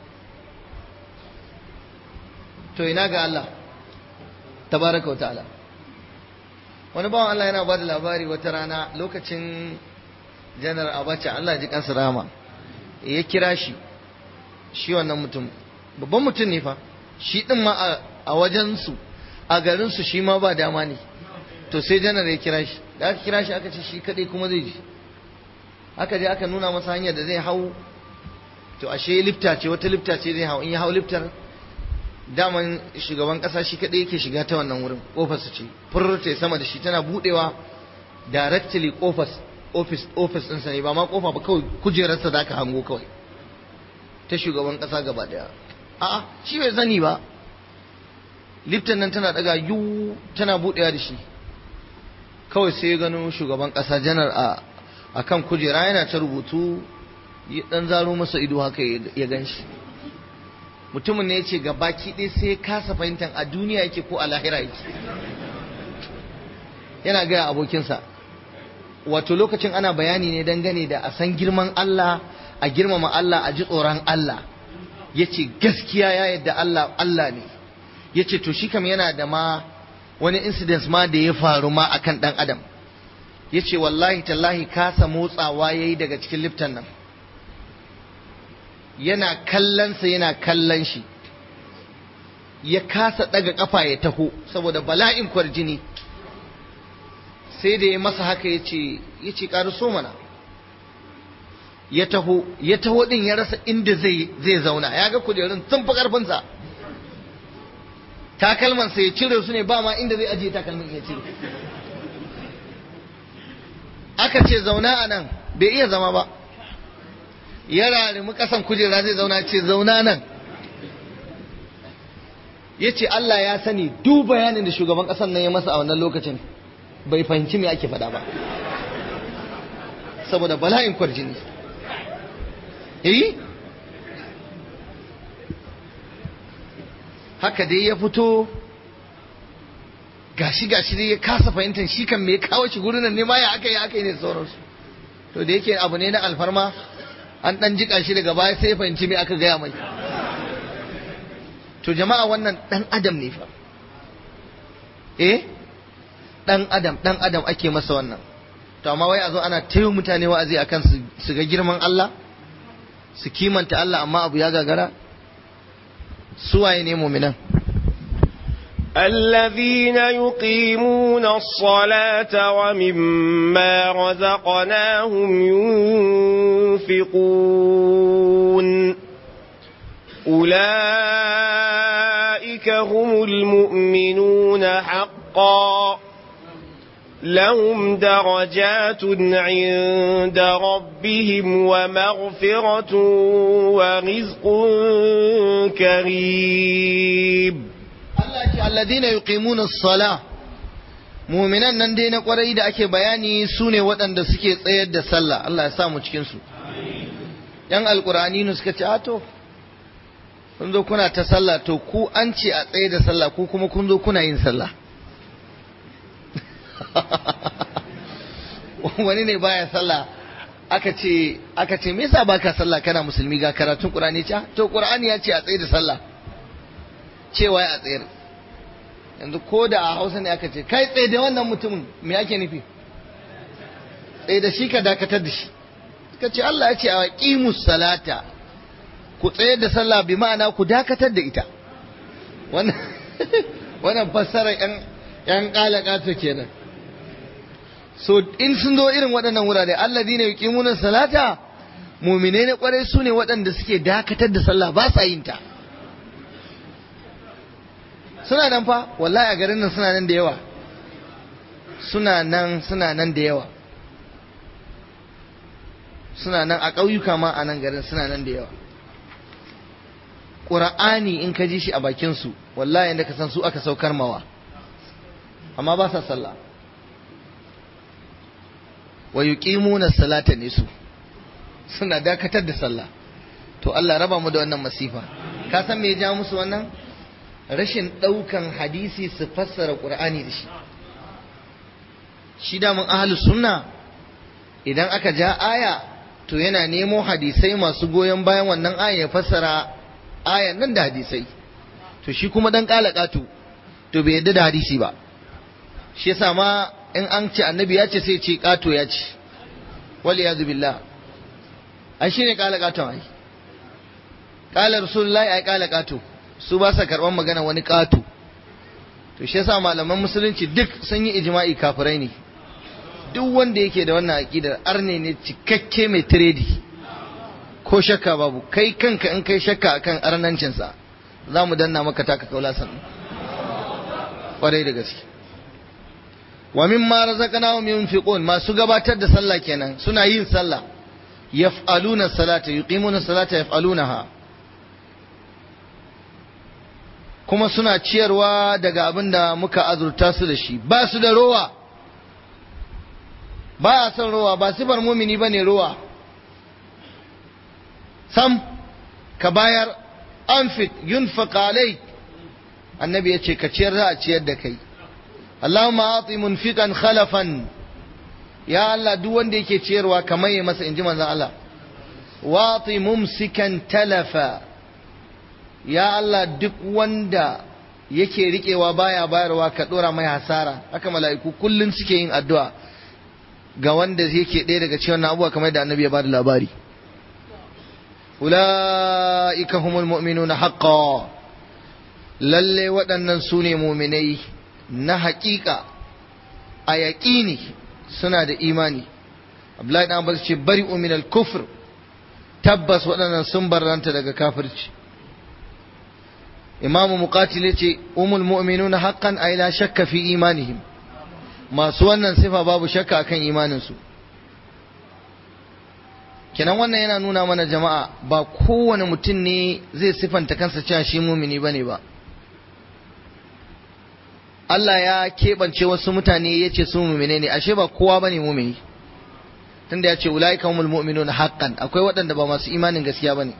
to ina ga Allah tabaraka wa ta'ala wani bawan Allah yana ba da labari wata rana lokacin janar abacha Allah ji kansa rama ya kira shi shi wannan mutum babban mutum ne fa shi din ma a wajensu a garinsu shi ma ba dama ne to sai janar ya kira shi da aka kira shi aka ce shi kadai kuma zai ji aka je aka nuna masa hanyar da zai hau to ashe lifta ce wata lifta ce zai hau in ya hau liftar daman shugaban kasa shi kadai yake shiga ta wannan wurin kofar su ce furta sama da shi tana budewa directly kofar office office ɗinsa ne ba ma kofa ba kawai kujerarsa da aka hango kawai ta shugaban kasa gaba daya a'a shi bai sani ba liftan nan tana daga yu tana budewa da shi kawai sai ya gano shugaban kasa janar a akan kujera yana ta rubutu ya dan zaro masa ido haka ya gan shi mutumin ne ya ce baki ɗaya sai ya kasa fahimtar a duniya yake ko a lahira yake yana gaya abokinsa wato lokacin ana bayani ne dangane da a san girman Allah a girmama Allah a ji tsoron Allah ya ce gaskiya ya yadda Allah Allah ne ya ce to shi kam yana da ma wani incident ma da ya faru ma akan ɗan adam ya ce wallahi tallahi kasa motsawa ya yi daga cikin liftan nan yana kallonsa yana kallon shi ya kasa daga kafa ya taho saboda bala'in kwarjini sai da ya masa haka ya ce ya ce so mana ya taho ya taho din ya rasa inda zai zai zauna ya ga kujerun sun fi karfinsa takalmansa ya cire su ne ba ma inda zai ajiye takalmin ya cire aka ce zauna a nan bai iya zama ba ya rarimi kasan kujera zai zauna ce zauna nan ya ce Allah ya sani duk bayanin da shugaban kasan nan ya masa a wannan lokacin bai fahimci me ake faɗa ba saboda bala'in kwarjini eh haka dai ya fito gashi gashi dai ya kasa fahimtar shi kan me ya kawo shi gurin nan ne ma ya aka yi aka yi ne sauransu to da yake abu ne na alfarma an dan jika shi daga baya sai ya fahimci me aka gaya mai to jama'a wannan dan adam ne fa eh dan adam dan adam ake masa wannan to amma wai a zo ana tayo mutane wa'azi akan su ga girman Allah su kimanta Allah amma abu ya gagara su waye ne mu'minan الذين يقيمون الصلاة ومما رزقناهم ينفقون أولئك هم المؤمنون حقا حقا لهم درجات عند ربهم ومغفرة ورزق كريم Allah ce alladina yuqimuna as-sala mu'minan nan dai na kwarai da ake bayani su ne waɗanda suke tsayar da sallah Allah ya sa mu cikin su yan alqur'ani ne suka ce a to kun zo kuna ta sallah to ku an ce a tsaye da sallah ku kuma kun zo kuna yin sallah wani ne baya sallah aka ce aka ce me yasa baka sallah kana musulmi ga karatun qur'ani ce to qur'ani ya ce a tsaye da sallah cewa ya tsayar yanzu ko da a hausa ne aka ce kai tsaye da wannan mutumin me ake nufi tsaye da shi ka dakatar da shi suka ce Allah ya ce a qimus salata ku tsayar da sallah bi ma'ana ku dakatar da ita wannan wannan fassara yan yan kalakato kenan so in sun zo irin waɗannan wurare alladhina yuqimuna salata mu'minai na kwarai su ne waɗanda suke dakatar da sallah ba sa yin ta suna nan fa wallahi a garin nan suna nan da yawa suna nan suna nan da yawa suna nan a ƙauyuka ma a nan garin suna nan da yawa ƙura'ani in ka ji shi a bakinsu wallahi inda ka san su aka saukar mawa amma ba sa sallah wa yuqimuna salata ne su suna dakatar da sallah to Allah raba mu da wannan masifa ka san me ya ja musu wannan rashin ɗaukan hadisi su fassara ƙur'ani da shi shi damun ahalus sunna idan aka ja aya to yana nemo hadisai masu goyon bayan wannan aya ya fassara ayan nan da hadisai to shi kuma dan ƙalaƙatu to bai yadda da hadisi ba shi yasa ma in an ce annabi ya ce sai ce ƙato ya ce wal iyadu billah ai shine ƙalaƙaton ai ƙala rasulullahi ai ƙalaƙato su ba sa karɓar magana wani ƙato to shi yasa malaman musulunci duk sun yi ijma'i kafirai ne duk wanda yake da wannan aqidar arne ne cikakke mai tiredi ko shakka babu kai kanka in kai shakka akan arnancinsa za mu danna maka taka kaula sannan kwarai da gaske wa mimma razaqnahum yunfiqun masu gabatar da sallah kenan suna yin sallah yaf'aluna salata yuqimuna salata yaf'alunaha kuma suna ciyarwa daga abin da muka azurta su da shi ba su da rowa ba a son rowa ba sifar mumini ba ne rowa sam ka bayar anfit yunfaq alai annabi ya ce ka ciyar za a ciyar da kai Allahumma ati munfiqan khalafan ya Allah duk wanda yake ciyarwa kamar ya masa inji manzon Allah wa ati mumsikan talafa ya Allah duk wanda yake riƙewa baya bayarwa ka ɗora mai hasara haka mala'iku kullum suke yin addu'a ga wanda yake ɗaya daga cikin abubuwa kamar da annabi ya bada labari ula'ika humul mu'minuna haqqan lalle waɗannan su ne muminai na haƙiƙa a yaƙini suna da imani Abdullahi ɗan Abbas ce bari minal kufr tabbas waɗannan sun barranta daga kafirci imamu muqatil yace umul mu'minuna haqqan ay la shakka fi imanihim masu wannan sifa babu shakka akan imanin su kenan wannan yana nuna mana jama'a ba kowane mutum ne zai sifanta kansa cewa shi mumini bane ba Allah ya keɓance wasu mutane ya ce su mumine ne ashe ba kowa bane mumini tunda ya ce ulaika humul mu'minuna haqqan akwai waɗanda ba masu imanin gaskiya bane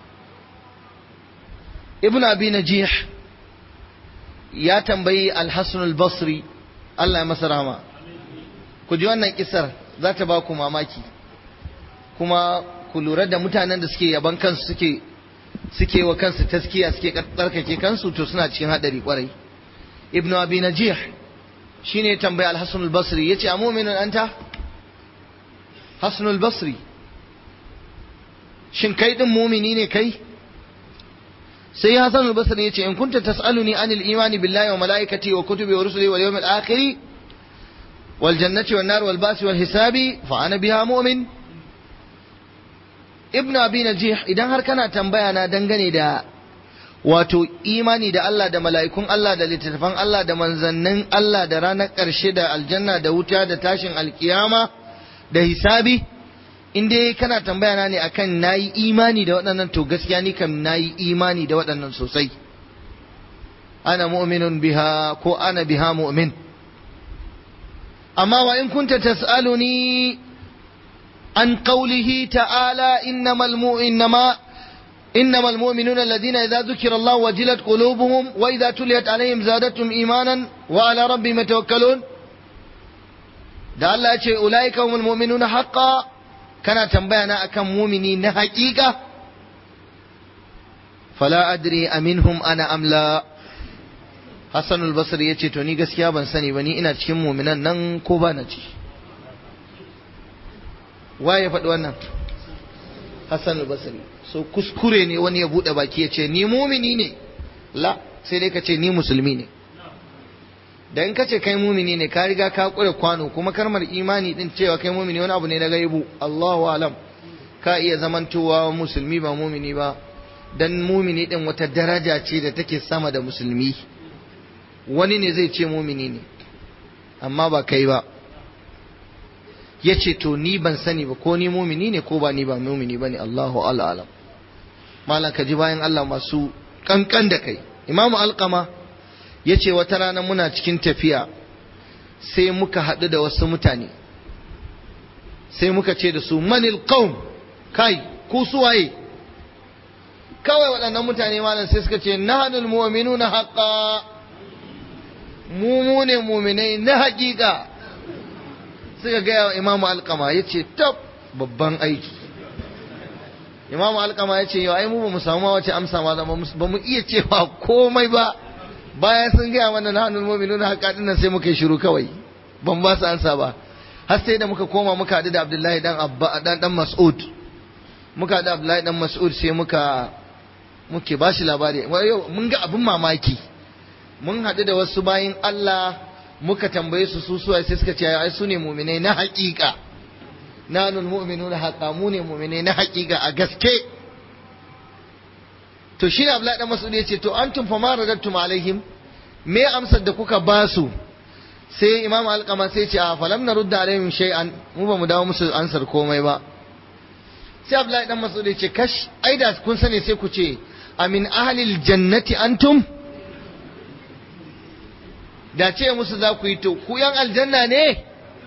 ibn abi najih ya tambayi al-hasan al-basri Allah ya masa rahama ku ji wannan kisar za ta ba ku mamaki kuma ku lura da mutanen da suke yaban kansu suke suke wa kansu taskiya suke tsarkake kansu to suna cikin hadari kwarai ibn abi najih shine ya tambayi al-hasan al-basri yace a mu'minun anta hasan al-basri shin kai din mumini ne kai sai Hassan al-Basri yace in kunta tas'aluni anil imani billahi wa malaikati wa kutubi wa rusuli wal yawmil akhir wal jannati wan nar wal ba'si wal hisabi fa ana biha mu'min Ibn Abi Najih idan har kana tambaya na dangane da wato imani da Allah da mala'ikun Allah da littattafan Allah da manzannin Allah da ranar ƙarshe da aljanna da wuta da tashin alkiyama da hisabi in dai kana tambaya na ne akan nayi imani da waɗannan to gaskiya ni kam nayi imani da waɗannan sosai ana mu'minun biha ko ana biha mu'min amma wa in kunta tas'aluni an qawlihi ta'ala innamal mu'minama إنما المؤمنون الذين إذا ذكر الله وجلت قلوبهم وإذا تليت عليهم زادتهم إيمانا وعلى ربهم يتوكلون da Allah ya ce ulaika humul mu'minuna haqqa kana tambaya na akan mumini na haƙiƙa fala adri aminhum ana amla Hassan al-Basri ya ce to ni gaskiya ban sani ba ni ina cikin muminan nan ko ba na ci waye ya faɗi wannan Hassan al-Basri so kuskure ne wani ya buɗe baki ya ce ni mumini ne la sai dai ka ce ni musulmi ne da in ka ce kai mumini ne ka riga ka kure kwano kuma karmar imani din cewa kai mumini wani abu ne na gaibu Allahu alam ka iya zamantowa musulmi ba mumini ba dan mumini din wata daraja ce da take sama da musulmi wani ne zai ce mumini ne amma ba kai ba ya ce to ni ban sani ba ko ni mumini ne ko ba ni ba mumini ba ne Allahu alam malam ka ji bayan Allah masu kankan da kai imamu alkama ya ce wata rana muna cikin tafiya sai muka haɗu da wasu mutane sai muka ce da su manil qaum kai ku suwaye kawai waɗannan mutane malam sai suka ce nahanul mu'minuna haqqa mu mu ne mu'minai na haƙiƙa suka gaya wa imamu alkama ya ce tab babban aiki imamu alkama ya ce yau ai mu ba mu samu ma wace amsa ma ba mu iya cewa komai ba bayan sun gaya mana na hannun mu'minun haka dinnan sai muka yi shiru kawai ban ba su ansa ba har sai da muka koma muka haɗu da Abdullahi dan Abba dan dan Mas'ud muka haɗu da Abdullahi dan Mas'ud sai muka muke ba shi labari yau mun ga abin mamaki mun haɗu da wasu bayin Allah muka tambaye su su suwa sai suka ce ai su ne mu'minai na haƙiƙa nanul mu'minuna haqa mu ne mu'minai na haƙiƙa a gaske to shi ne Abdullahi dan Mas'ud ya ce to antum fa ma radattum alaihim me amsar da kuka ba su sai Imam Alqama sai ce a falam narudda alaihim shay'an mu ba mu dawo musu ansar komai ba sai Abdullahi dan Mas'ud ya ce kash ai da kun sani sai ku ce amin ahlil jannati antum da ce musu za ku yi to ku yan aljanna ne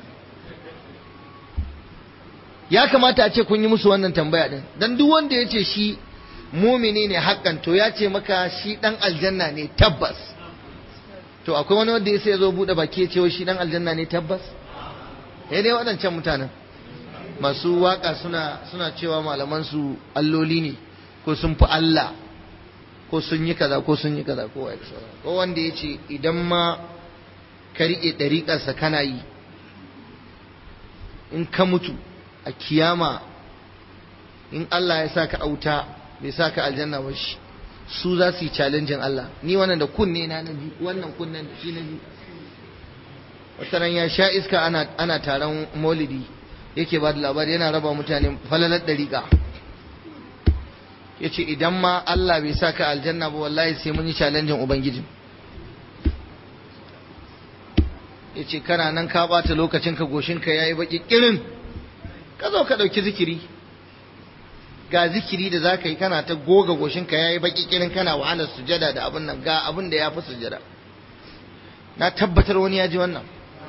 ya kamata a ce kun yi musu wannan tambaya din dan duk wanda ya ce shi mumini ne hakan to ya ce maka shi dan aljanna ne tabbas to akwai wani wanda ya sai zo bude baki ya ce shi dan aljanna ne tabbas eh dai waɗancan mutanen masu waka suna suna cewa malaman su alloli ne ko sun fi Allah ko sun yi kaza ko sun yi kaza ko wai ko wanda ya ce idan ma ka riƙe ɗariƙarsa kana yi in ka mutu a kiyama in Allah ya sa ka auta bai sa ka aljanna ba shi su za su yi challenging Allah ni wannan da kunne na nabi wannan kunnen da shi nabi wata ran ya sha iska ana ana taron maulidi yake ba da labari yana raba mutane falalar dariƙa yace idan ma Allah bai sa ka aljanna ba wallahi sai mun yi challenging ubangiji yace kana nan ka bata lokacin ka goshin ka yayi baki kirin ka zo ka dauki zikiri ga zikiri da za ka yi kana ta goga goshinka ya yi baki kirin kana wahalar sujada da abin nan ga abin da ya fi sujada na tabbatar wani ya ji wannan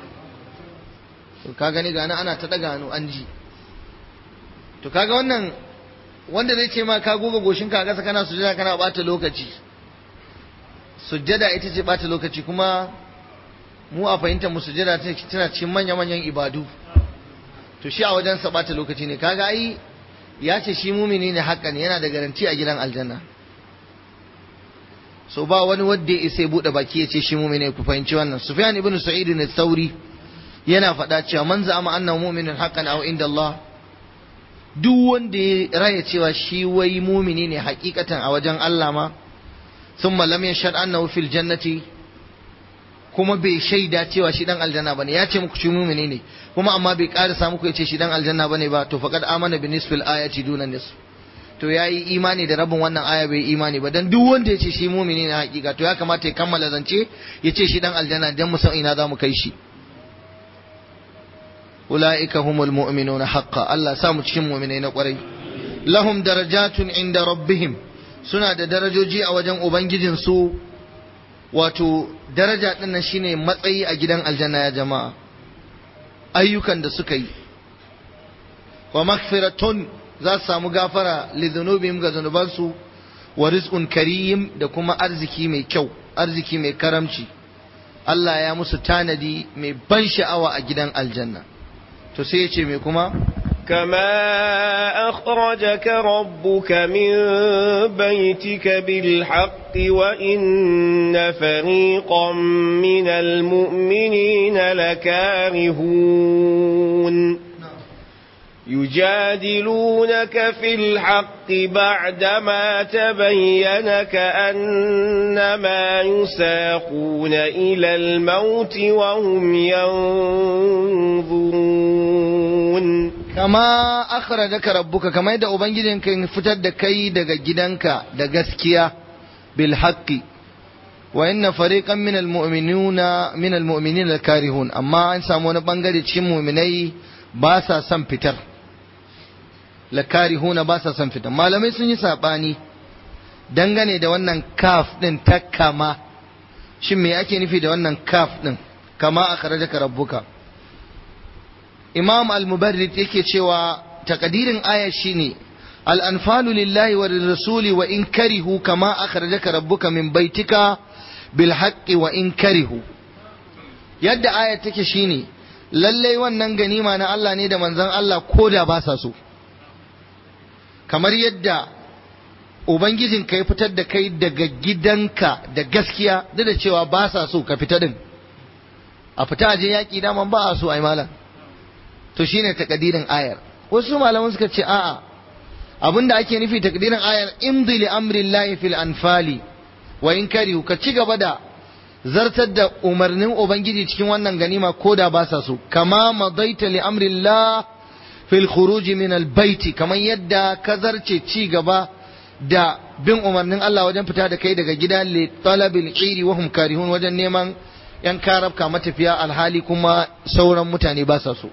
to ka gani gani ana ta daga hannu an ji to kaga wannan wanda zai ce ma ka goga goshinka a ƙasa kana sujada kana bata lokaci sujada ita ce bata lokaci kuma mu a fahimtar mu sujada tana cikin manya-manyan ibadu to shi a wajen sa bata lokaci ne kaga ai ya ce shi mumini ne hakan yana da garanti a gidan aljanna so ba wani wanda ya sai bude baki ya ce shi mumini ku fahimci wannan sufyan ibn sa'id ne sauri yana faɗa cewa man za'ama annahu mu'minun haqqan aw inda Allah duk wanda ya raya cewa shi wai mumini ne hakikatan a wajen Allah ma thumma lam yashhad annahu fil jannati kuma bai shaida cewa shi dan aljanna bane ya ce muku shi mumini ne kuma amma bai ƙara samu ku ya ce shi dan aljanna bane ba to faqad amana bi nisfil ayati duna nisf to ya yi imani da rabin wannan aya bai imani ba dan duk wanda ya ce shi mumini na hakika to ya kamata ya kammala zance ya ce shi dan aljanna dan mu san ina za mu kai shi ulaika humul mu'minuna haqqan Allah sa mu cikin mu'minai na kwarai lahum darajatun inda rabbihim suna da darajoji a wajen ubangijin su wato daraja din nan shine matsayi a gidan aljanna ya jama'a ayyukan da suka yi wa maghfiratun za su samu gafara li dhunubihim ga zunubansu wa rizqun karim da kuma arziki mai kyau arziki mai karamci Allah ya musu tanadi mai ban sha'awa a gidan aljanna to sai ya ce mai kuma كما أخرجك ربك من بيتك بالحق وإن فريقا من المؤمنين لكارهون يجادلونك في الحق بعدما تبين كأنما يساقون إلى الموت وهم ينظرون kama akhrajaka rabbuka kama yadda ubangijinka ya fitar da kai daga gidanka da gaskiya bil haqqi wa inna fariqan min al mu'minuna min al mu'minina karihun amma an samu wani bangare cikin mu'minai ba sa son fitar la karihuna ba sa son fitar malamai sun yi sabani dangane da wannan kaf din ta kama shin me ake nufi da wannan kaf din kama akhrajaka rabbuka imam al-mubarrid yake cewa takadirin aya shine al-anfalu lillahi wa rasuli wa in karihu kama akhrajaka rabbuka min baitika bil haqqi wa in karihu yadda aya take shine lalle wannan ganima na Allah ne da manzon Allah koda ba sa so kamar yadda ubangijin ka ya fitar da kai daga gidanka da gaskiya duk da cewa ba sa so ka fita din a fita aje yaki daman ba a so ai malam to shine takadirin ayar wasu malaman suka ce a'a abinda ake nufi takdirin ayar imdi li amrillahi fil anfali wa in karihu ka ci gaba da zartar da umarnin ubangiji cikin wannan ganima ko da ba sa so kama madaita li amrillah fil khuruj min al baiti kamar yadda ka zarce ci gaba da bin umarnin Allah wajen fita da kai daga gida li talabil iri wa hum karihun wajen neman yan karabka matafiya alhali kuma sauran mutane ba sa so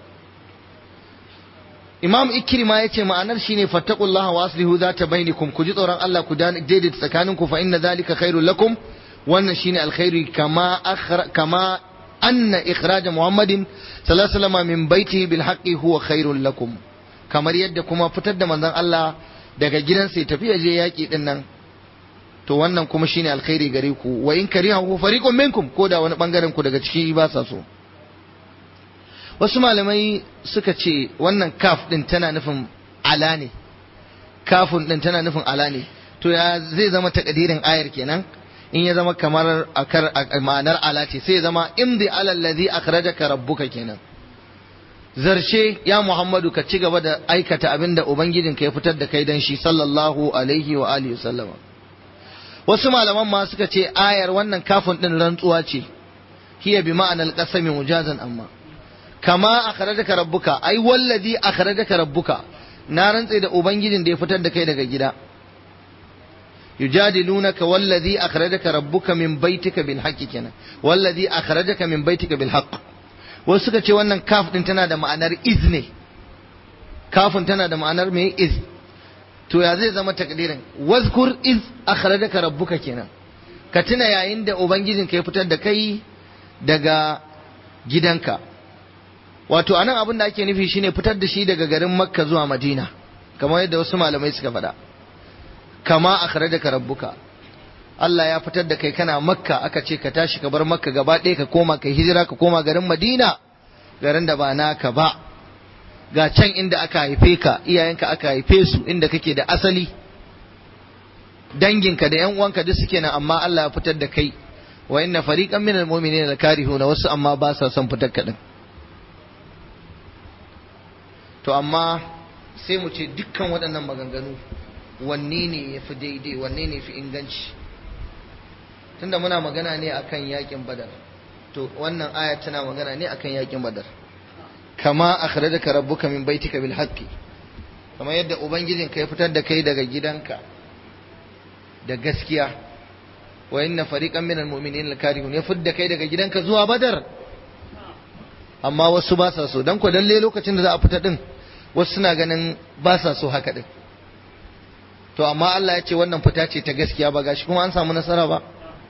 Imam Ikrima ya ce ma'anar shine fattaqullaha wa aslihu zata bainakum ku ji tsoron Allah ku daidaita tsakaninku fa inna zalika khairul lakum wannan shine alkhairi kama akhra kama anna ikhraj Muhammadin sallallahu alaihi wasallam min baitihi bil haqqi huwa khairul lakum kamar yadda kuma fitar da manzon Allah daga gidansa ya tafi ya je yaki din nan to wannan kuma shine alkhairi gare ku wa in karihahu fariqun minkum ko da wani bangaren ku daga ciki ba sa so wasu malamai suka ce wannan kaf din tana nufin ala ne kafun din tana nufin ala ne to ya zai zama takadirin ayar kenan in ya zama kamar akar ma'anar ala ce sai ya zama imdi ala allazi akhrajaka rabbuka kenan zarce ya muhammadu ka ci gaba da aikata abin da ubangijinka ya fitar da kai dan shi sallallahu alaihi wa alihi sallama wasu malaman ma suka ce ayar wannan kafin din rantsuwa ce hiya bi ma'anar qasami mujazan amma kama akhrajaka rabbuka ai wallazi akhrajaka rabbuka na rantse da ubangijin da ya fitar da kai daga gida yujadilunaka wallazi akhrajaka rabbuka min baitika bil haqqi kenan wallazi akhrajaka min baitika bil haqq wasu suka ce wannan kaf din tana da ma'anar iz ne kafin tana da ma'anar me iz to ya zai zama takdirin wazkur iz akhrajaka rabbuka kenan ka tuna yayin da ubangijin ka ya fitar da kai daga gidanka wato anan abin da ake nufi shine fitar da shi daga garin makka zuwa madina kamar yadda wasu malamai suka faɗa kama akhrajaka rabbuka Allah ya fitar da kai kana makka aka ce ka tashi ka bar makka gaba ɗaya ka koma kai hijira ka koma garin madina garin da ba naka ba ga can inda aka haife ka iyayenka aka haife su inda kake da asali danginka da yan uwanka duk suke nan amma Allah ya fitar da kai wa inna fariqan minal mu'minina lakarihuna wasu amma ba sa son fitar ka din to amma sai mu ce dukkan waɗannan maganganu wanne ne ya fi daidai wanne ne fi inganci tunda muna magana ne akan yakin badar to wannan aya tana magana ne akan yakin badar kama akhrajaka rabbuka min baitika bil haqqi kamar yadda ubangijinka ya fitar da kai daga gidanka da gaskiya wa inna fariqan minal mu'minina lakarihun ya fitar da kai daga gidanka zuwa badar amma wasu ba sa so dan ko dalle lokacin da za a fita din wasu suna ganin ba sa so haka din to amma Allah ya ce wannan fita ce ta gaskiya ba gashi kuma an samu nasara ba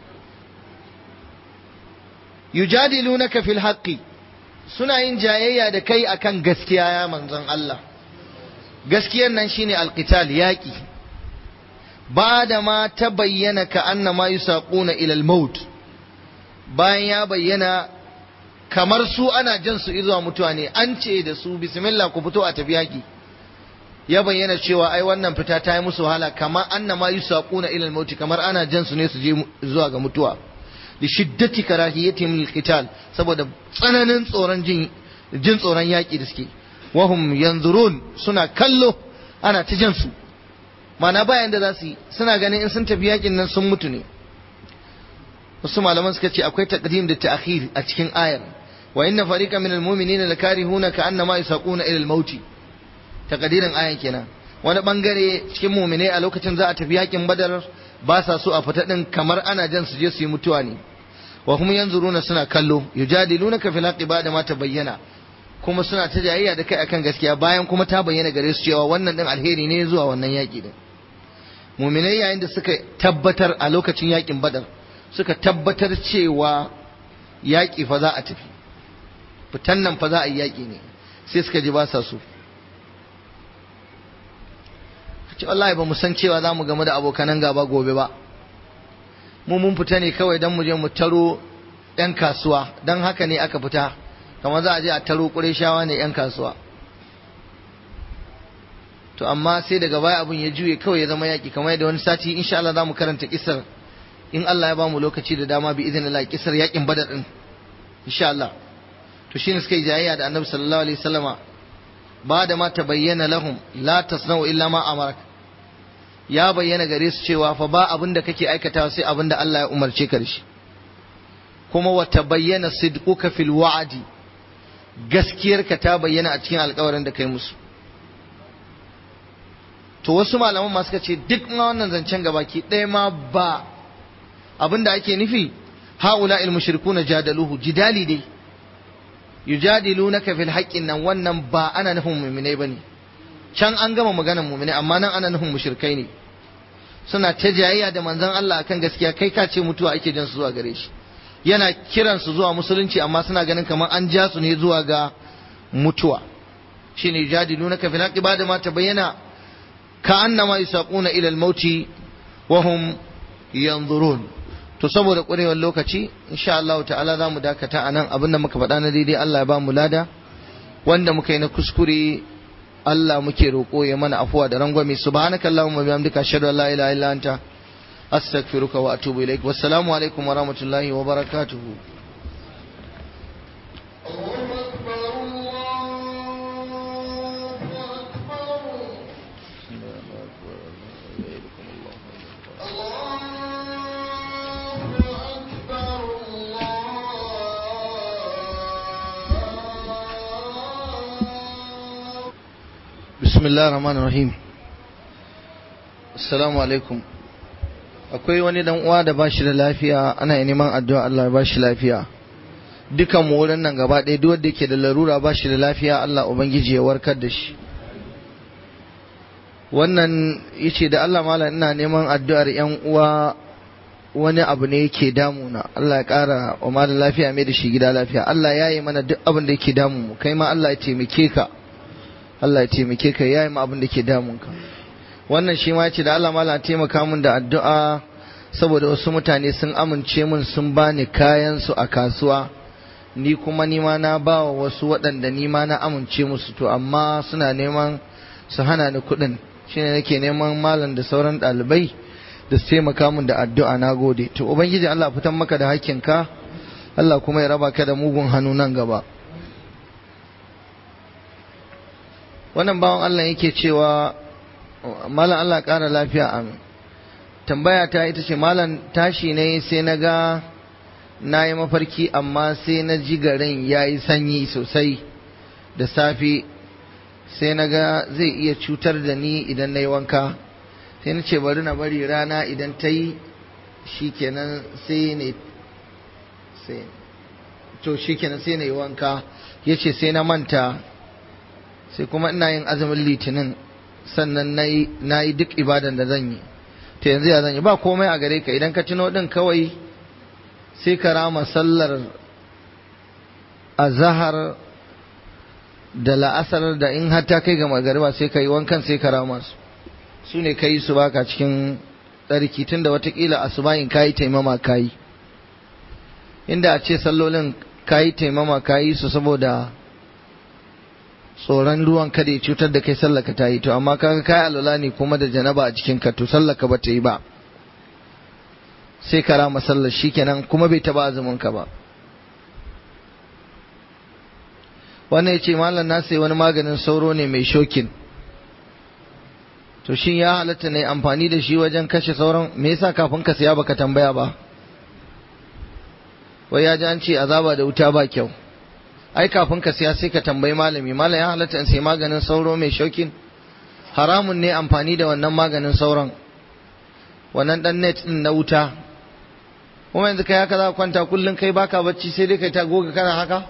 yujadilunaka fil haqqi suna yin jayayya da kai akan gaskiya ya manzon Allah gaskiyar nan shine alqital yaki ba da ma ta bayyana ka annama yusaquna ila al-maut bayan ya bayyana kamar su ana jan su zuwa mutuwa ne an ce da su bismillah ku fito a tafi yaki ya bayyana cewa ai wannan fita ta yi musu wahala kamar annama yusaquna ila al-maut kamar ana jan su ne su je zuwa ga mutuwa li shiddati karahiyatihim lil qital saboda tsananin tsoron jin jin tsoron yaki da suke wahum yanzurun suna kallo ana ta jan su mana bayan da za su yi suna ganin in sun tafi yakin nan sun mutu ne wasu malaman suka ce akwai taqdim da ta'khir a cikin ayar wa inna fariqan minal mu'minina lakarihuna ka annama yusaquna ila al-maut taqdirin ayan kenan wani bangare cikin mu'minai a lokacin za a tafi yakin badar ba sa so a fita din kamar ana jan su je su yi mutuwa ne wa kuma yanzuruna suna kallo yujadilunaka fil haqqi ba'da ma tabayyana kuma suna ta jayayya da kai akan gaskiya bayan kuma ta bayyana gare su cewa wannan din alheri ne zuwa wannan yaki din mu'minai yayin da suka tabbatar a lokacin yakin badar suka tabbatar cewa yaki fa za a tafi fitan nan fa za a yi yaki ne sai suka ji ba sa so ce wallahi ba mu san cewa za mu gamu da abokanan gaba gobe ba mu mun fita ne kawai don mu je mu taro 'yan kasuwa don haka ne aka fita kamar za a je a taro shawa ne 'yan kasuwa to amma sai daga baya abin ya juye kawai ya zama yaƙi kamar yadda wani sati insha Allah za mu karanta kisar in Allah ya ba mu lokaci da dama bi idan Allah kisar yaƙin badar din insha Allah to shine suka yi jayayya da annabi sallallahu alaihi wasallama ba da ma ta bayyana lahum la tasna'u illa ma amaraka ya bayyana gare su cewa fa ba abin da kake aikatawa sai abin da Allah ya umarce ka da shi kuma wa tabayyana sidquka fil wa'di gaskiyarka ta bayyana a cikin alƙawarin da kai musu to wasu malaman ma suka ce duk ma wannan zancen gabaki ɗaya ma ba abin da ake nufi haula il mushrikuna jadaluhu jidali dai yujadilunaka fil haqqin nan wannan ba ana nufin mu'minai bane can an gama maganar mu'minai amma nan ana nufin mushrikai ne suna ta jayayya da manzon Allah akan gaskiya kai ka ce mutuwa ake jan su zuwa gare shi yana kiran su zuwa musulunci amma suna ganin kamar an ja su ne zuwa ga mutuwa shine yujadilunaka fil haqqi ba da ma tabayyana ka annama yusaquna ila al-mauti wa hum yanzurun to saboda ƙurewar lokaci insha Allah ta'ala za mu dakata a nan abinda muka faɗa na daidai Allah ya ba mu lada wanda muka yi na kuskure Allah muke roƙo ya mana afuwa da rangwame subhanaka allahumma bihamdika ashhadu an la ilaha illa anta astaghfiruka wa atubu ilaik wassalamu alaikum wa rahmatullahi wa barakatuh bismillah rahman rahim assalamu alaikum akwai wani dan uwa da bashi da lafiya ana neman addu'a Allah ya bashi lafiya dukan mu wurin nan gaba ɗaya duk wanda yake da larura bashi da lafiya Allah ubangiji ya warkar da shi wannan yace da Allah malam ina neman addu'ar yan uwa wani abu ne yake damuna Allah ya ƙara wa malam lafiya mai da shi gida lafiya Allah ya yi mana duk abin da yake damu mu kai ma Allah ya taimake ka Allah ya taimake ka yayi mu abin da ke damun ka wannan shi ma yace da Allah mala taimaka mun da addu'a saboda wasu mutane sun amince mun sun bani kayan su a kasuwa ni kuma ni ma na ba wa wasu waɗanda ni ma na amince musu to amma suna neman su hana ni kuɗin shine nake neman malam da sauran ɗalibai da su taimaka mun da addu'a na gode to ubangiji Allah fitan maka da hakkinka Allah kuma ya raba ka da mugun hannu nan gaba wannan bawan Allah yake cewa malam Allah ƙara lafiya amin tambaya ta ita ce malam tashi ne sai na ga na yi mafarki amma sai na ji garin ya yi sanyi sosai da safe sai na ga zai iya cutar da ni idan na yi wanka sai na ce bari na bari rana idan ta yi shi kenan sai ne sai to shi kenan sai na yi wanka ya ce sai na manta sai kuma ina yin azumin litinin sannan na yi duk ibadan da zan yi to yanzu ya zan yi ba komai a gare ka idan ka tuno din kawai sai ka rama sallar azahar da la'asar da in har ta kai ga magariba sai ka yi wankan sai ka rama su su ne ka yi su baka cikin tsarki tun da watakila asubahin ka yi taimama ka yi inda a ce sallolin ka yi taimama ka yi su saboda tsoron ruwan kada ya cutar da kai sallaka ta yi to amma kaga kai alwala ne kuma da janaba a cikin ka to sallaka ba ta yi ba sai ka rama sallar shikenan kuma bai taba azumin ka ba wannan ya ce malam na sai wani maganin sauro ne mai shokin to shin ya halatta ne amfani da shi wajen kashe sauran me yasa kafin ka siya baka tambaya ba wai ya ji an ce azaba da wuta ba kyau ai kafin ka siya sai ka tambayi malami malam ya halatta in sai maganin sauro mai shokin haramun ne amfani da wannan maganin sauron wannan dan net din na wuta kuma yanzu kai haka za ka kwanta kullum kai baka bacci sai dai kai ta goga kana haka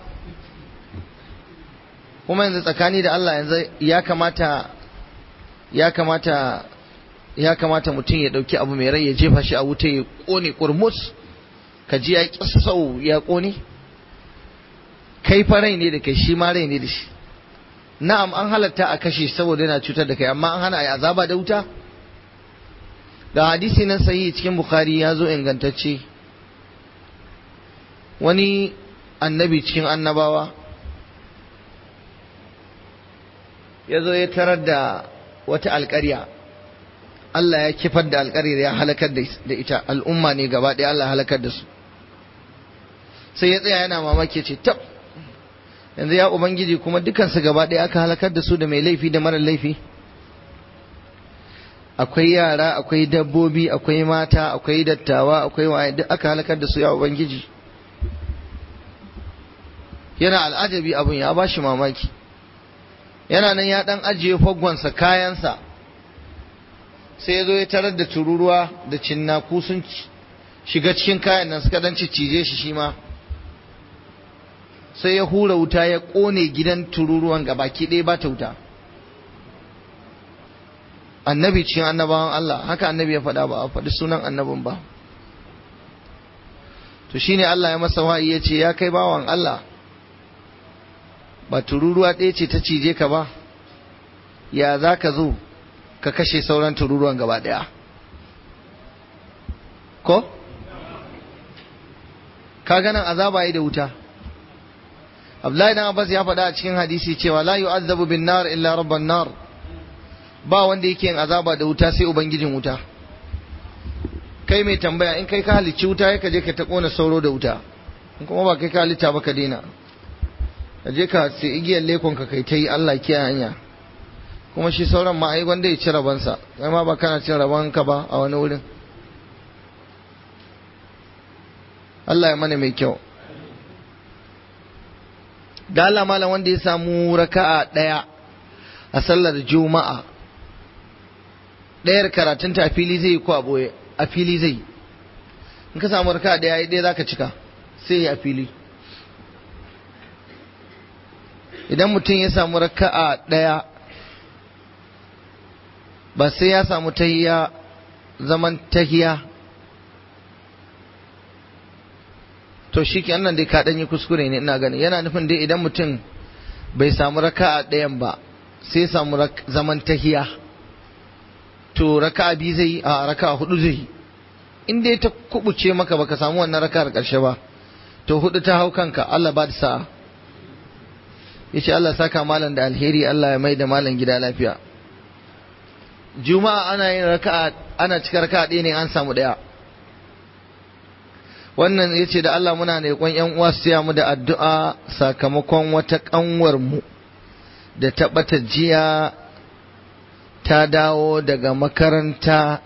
kuma yanzu tsakani da Allah yanzu ya kamata ya kamata ya kamata mutum ya dauki abu mai rai ya jefa shi a wuta ya kone kurmus ka ji ya kisau ya kone kai fa rai ne da kai shi ma rai ne da shi na'am an halatta a kashe saboda yana cutar da kai amma an hana a azaba da wuta ga hadisi nan sahihi cikin bukhari ya zo ingantacce wani annabi cikin annabawa ya zo ya tarar da wata alƙarya Allah ya kifar da alƙaryar ya halakar da ita al'umma ne gaba ɗaya Allah halakar da su sai ya tsaya yana mamaki ce tab yanzu ya ubangiji kuma dukansu gaba ɗaya aka halakar da su da mai laifi da marar laifi akwai yara akwai dabbobi akwai mata akwai dattawa akwai waye duk aka halakar da su ya ubangiji yana al'ajabi abun ya ba shi mamaki yana nan ya dan ajiye faggonsa kayansa sai ya zo ya tarar da tururuwa da cinnaku sun shiga cikin kayan nan suka dan cije shi shi ma sai ya hura wuta ya kone gidan tururuwan gabaki ɗaya ba ta wuta annabi cikin annabawan Allah haka annabi ya faɗa ba a faɗi sunan annabin ba to shine Allah ya masa wa'i ya ce ya kai bawan Allah ba tururuwa ɗaya ce ta cije ka ba ya za ka zo ka kashe sauran tururuwan gaba ɗaya ko ka ganin azaba yi da wuta Abdullahi dan Abbas ya faɗa a cikin hadisi cewa la yu'azzabu bin nar illa rabban nar ba wanda yake yin azaba da wuta sai ubangijin wuta kai mai tambaya in kai ka halicci wuta ya kaje ka ta kona sauro da wuta in kuma ba kai ka halitta ba ka daina ka je ka sai igiyar lekon ka kai ta yi Allah kiyaye hanya kuma shi sauran ma ai wanda ya ci rabansa kai ma ba kana cin raban ka ba a wani wurin Allah ya mana mai kyau da Allah malam wanda ya samu raka'a daya a sallar juma'a ɗayar karatunta a fili zai yi ko a ɓoye a fili zai yi in ka samu raka ɗaya ya ɗaya za ka cika sai a fili idan mutum ya samu raka'a ɗaya ba sai ya samu tahiya zaman tahiya to shi ke nan dai ka ɗanyi kuskure ne ina gani yana nufin dai idan mutum bai samu raka'a ɗayan ba sai samu zaman tahiya to raka biyu zai a raka hudu zai in dai ta kubuce maka baka samu wannan raka'ar karshe ba to hudu ta hau kanka Allah ba da sa'a yace Allah saka malam da alheri Allah ya mai da malam gida lafiya juma'a ana yin raka'a ana cika raka'a ɗaya ne an samu ɗaya wannan yace da Allah muna ne kwan yan uwa su mu da addu'a sakamakon wata kanwar mu da ta bata jiya ta dawo daga makaranta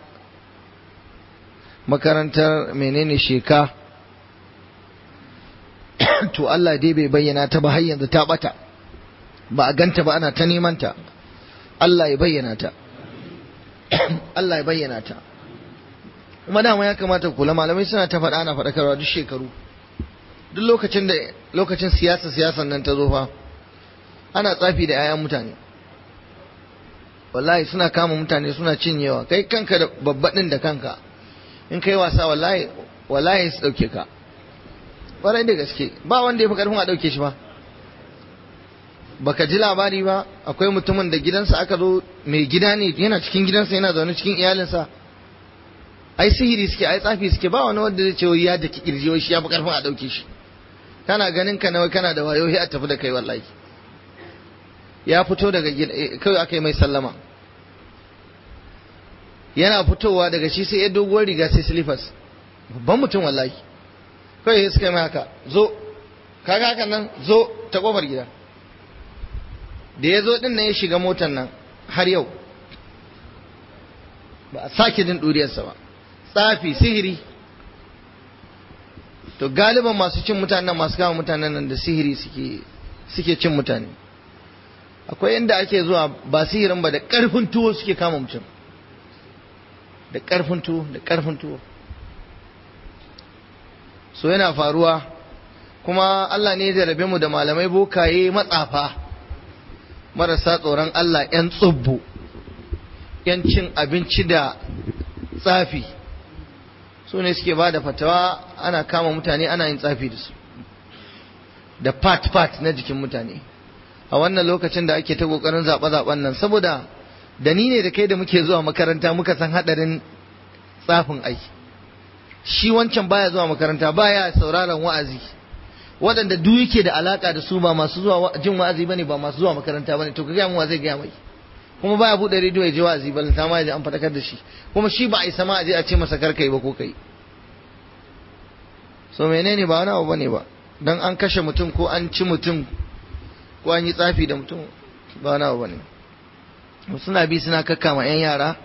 makarantar menene sheka to Allah dai bai bayyana ta ba har yanzu ta bata ba a ganta ba ana ta neman ta Allah ya bayyana ta Allah ya bayyana ta kuma dama ya kamata kula malamai suna ta faɗa ana faɗakarwa duk shekaru duk lokacin da lokacin siyasa siyasan nan ta zo fa ana tsafi da 'ya'yan mutane wallahi suna kama mutane suna cinyewa kai kanka da babbaɗin da kanka in kai wasa wallahi wallahi su ɗauke ka ƙwarai da gaske ba wanda ya fi ƙarfin a ɗauke shi ba baka ji labari ba akwai mutumin da gidansa aka zo mai gida ne yana cikin gidansa yana zaune cikin iyalinsa ai sihiri suke ai tsafi suke ba wani wanda zai ce wai ya daki kirji wai shi ya fi ƙarfin a ɗauke shi kana ganin ka nawa kana da wayo a tafi da kai wallahi ya fito daga gida kawai aka yi mai sallama yana fitowa daga shi sai ya doguwar riga sai silifas babban mutum wallahi kawai ya suka yi mai haka zo kaga haka nan zo ta kofar gida da ya zo din nan ya shiga motar nan har yau ba a sake jin ɗuriyarsa ba tsafi sihiri to galiban masu cin mutanen masu kama mutanen nan da sihiri suke cin mutane akwai inda ake zuwa ba sihirin ba da ƙarfin tuwo suke kama mutum da ƙarfin tuwo da ƙarfin tuwo so yana faruwa kuma Allah ne ya rabe mu da malamai bokaye matsafa marasa tsoron Allah 'yan tsubbu 'yan cin abinci da tsafi su ne suke ba da fatawa ana kama mutane ana yin tsafi da su da part-part na jikin mutane a wannan lokacin da ake ta kokarin zaɓe-zaɓen nan saboda da ni ne da kai da muke zuwa makaranta muka san haɗarin tsafin aiki shi wancan baya zuwa makaranta baya sauraron wa'azi waɗanda duk yake da alaka da su ba masu zuwa jin wa'azi bane ba masu zuwa makaranta bane to ka gaya mu wa zai gaya mai kuma baya buɗe rediyo ya ji wa'azi ba ta ma ya ji an faɗakar da shi kuma shi ba a isa ma a je a ce masa kar kai ba ko kai so menene ba wani abu bane ba dan an kashe mutum ko an ci mutum ko an yi tsafi da mutum ba wani abu bane suna bi suna kakkama 'yan yara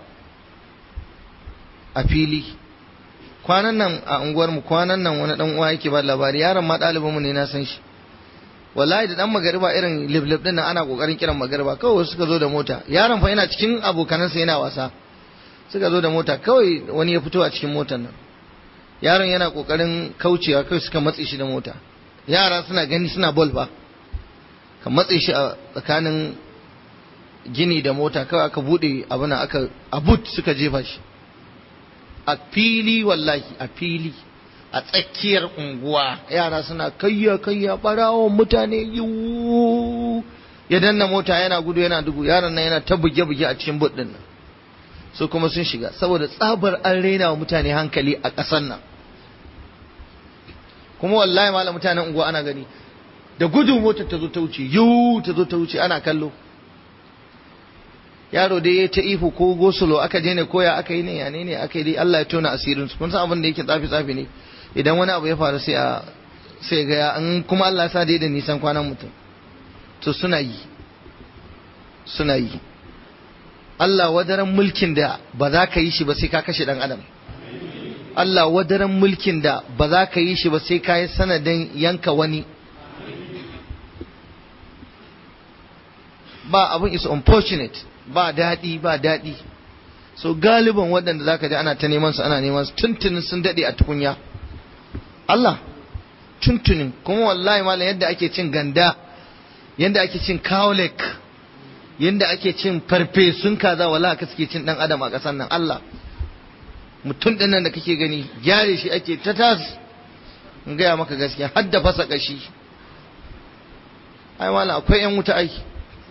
a fili kwanan nan a unguwarmu kwanan nan wani dan uwa yake ba labari yaron ma ɗalibin mu ne na san shi wallahi da dan magariba irin liblib din nan ana kokarin kiran magariba kawai suka zo da mota yaron fa yana cikin abokanansa yana wasa suka zo da mota kawai wani ya fito a cikin motar nan yaron yana kokarin kaucewa kawai suka matse shi da mota yara suna gani suna bol ba ka matse shi a tsakanin gini da mota kawai aka bude abuna aka abut suka jefa shi a fili wallahi a fili a tsakiyar unguwa yara suna kayya kayya barawon mutane yiwu ya danna mota yana gudu yana dugu yaron nan yana ta buge buge a cikin bud din nan su kuma sun shiga saboda tsabar an raina wa mutane hankali a ƙasar nan kuma wallahi malam mutanen unguwa ana gani da gudu motar ta zo ta wuce yiwu ta zo ta wuce ana kallo yaro dai ya ta ihu ko gosulo aka je ne koya aka yi ne ya ne aka yi dai Allah ya tona asirin su kun san abin da yake tsafi tsafi ne idan wani abu ya faru sai a sai ga an kuma Allah ya sa dai da nisan kwanan mutum to suna yi suna yi Allah wadaran mulkin da ba za ka yi shi ba sai ka kashe dan adam Allah wadaran mulkin da ba za ka yi shi ba sai ka yi sanadin yanka wani ba abin is unfortunate ba daɗi ba daɗi so galiban waɗanda zaka ji ana ta neman su ana neman su tuntunin sun daɗe a tukunya Allah tuntunin kuma wallahi malam yadda ake cin ganda yadda ake cin kawlek yadda ake cin farfesun kaza wallahi ka suke cin dan adam a ƙasar nan Allah mutum ɗin nan da kake gani gyare shi ake ta tas in gaya maka gaskiya har da fasa ƙashi ai malam akwai yan wuta aiki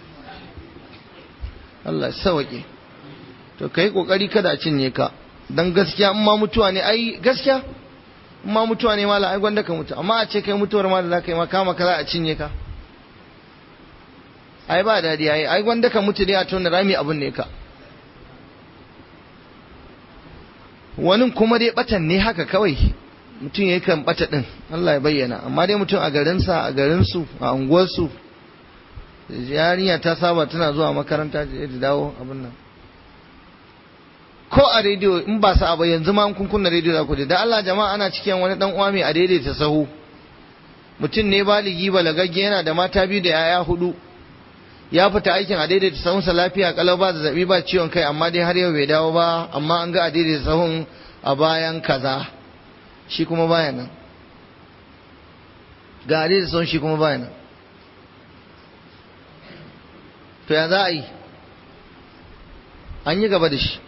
Allah sawaƙe to kai kokari kada a cinye ka dan gaskiya in ma mutuwa ne ai gaskiya in ma mutuwa ne mala ai gwanda ka mutu amma a ce kai mutuwar ma da zaka yi ma kama ka za a cinye ka ai ba dadi ai ai gwanda ka mutu dai a tona rami abun ne ka wani kuma dai batan ne haka kawai mutum ya kan bata din Allah ya bayyana amma dai mutum a garinsa a garinsu a unguwarsu yarinya ta saba tana zuwa makaranta da dawo abin nan ko a rediyo in ba sa ba yanzu ma kun kunna rediyo za ku da Allah jama'a ana cikin wani dan uwa mai a daidaita sahu mutum ne baligi balagagge yana da mata biyu da yaya hudu ya fita aikin a daidaita sahunsa lafiya kalau ba zazzabi ba ciwon kai amma dai har yau bai dawo ba amma an ga a daidaita sahun a bayan kaza shi kuma baya nan ga a daidaita sahun shi kuma baya nan to ya za a yi an yi gaba da shi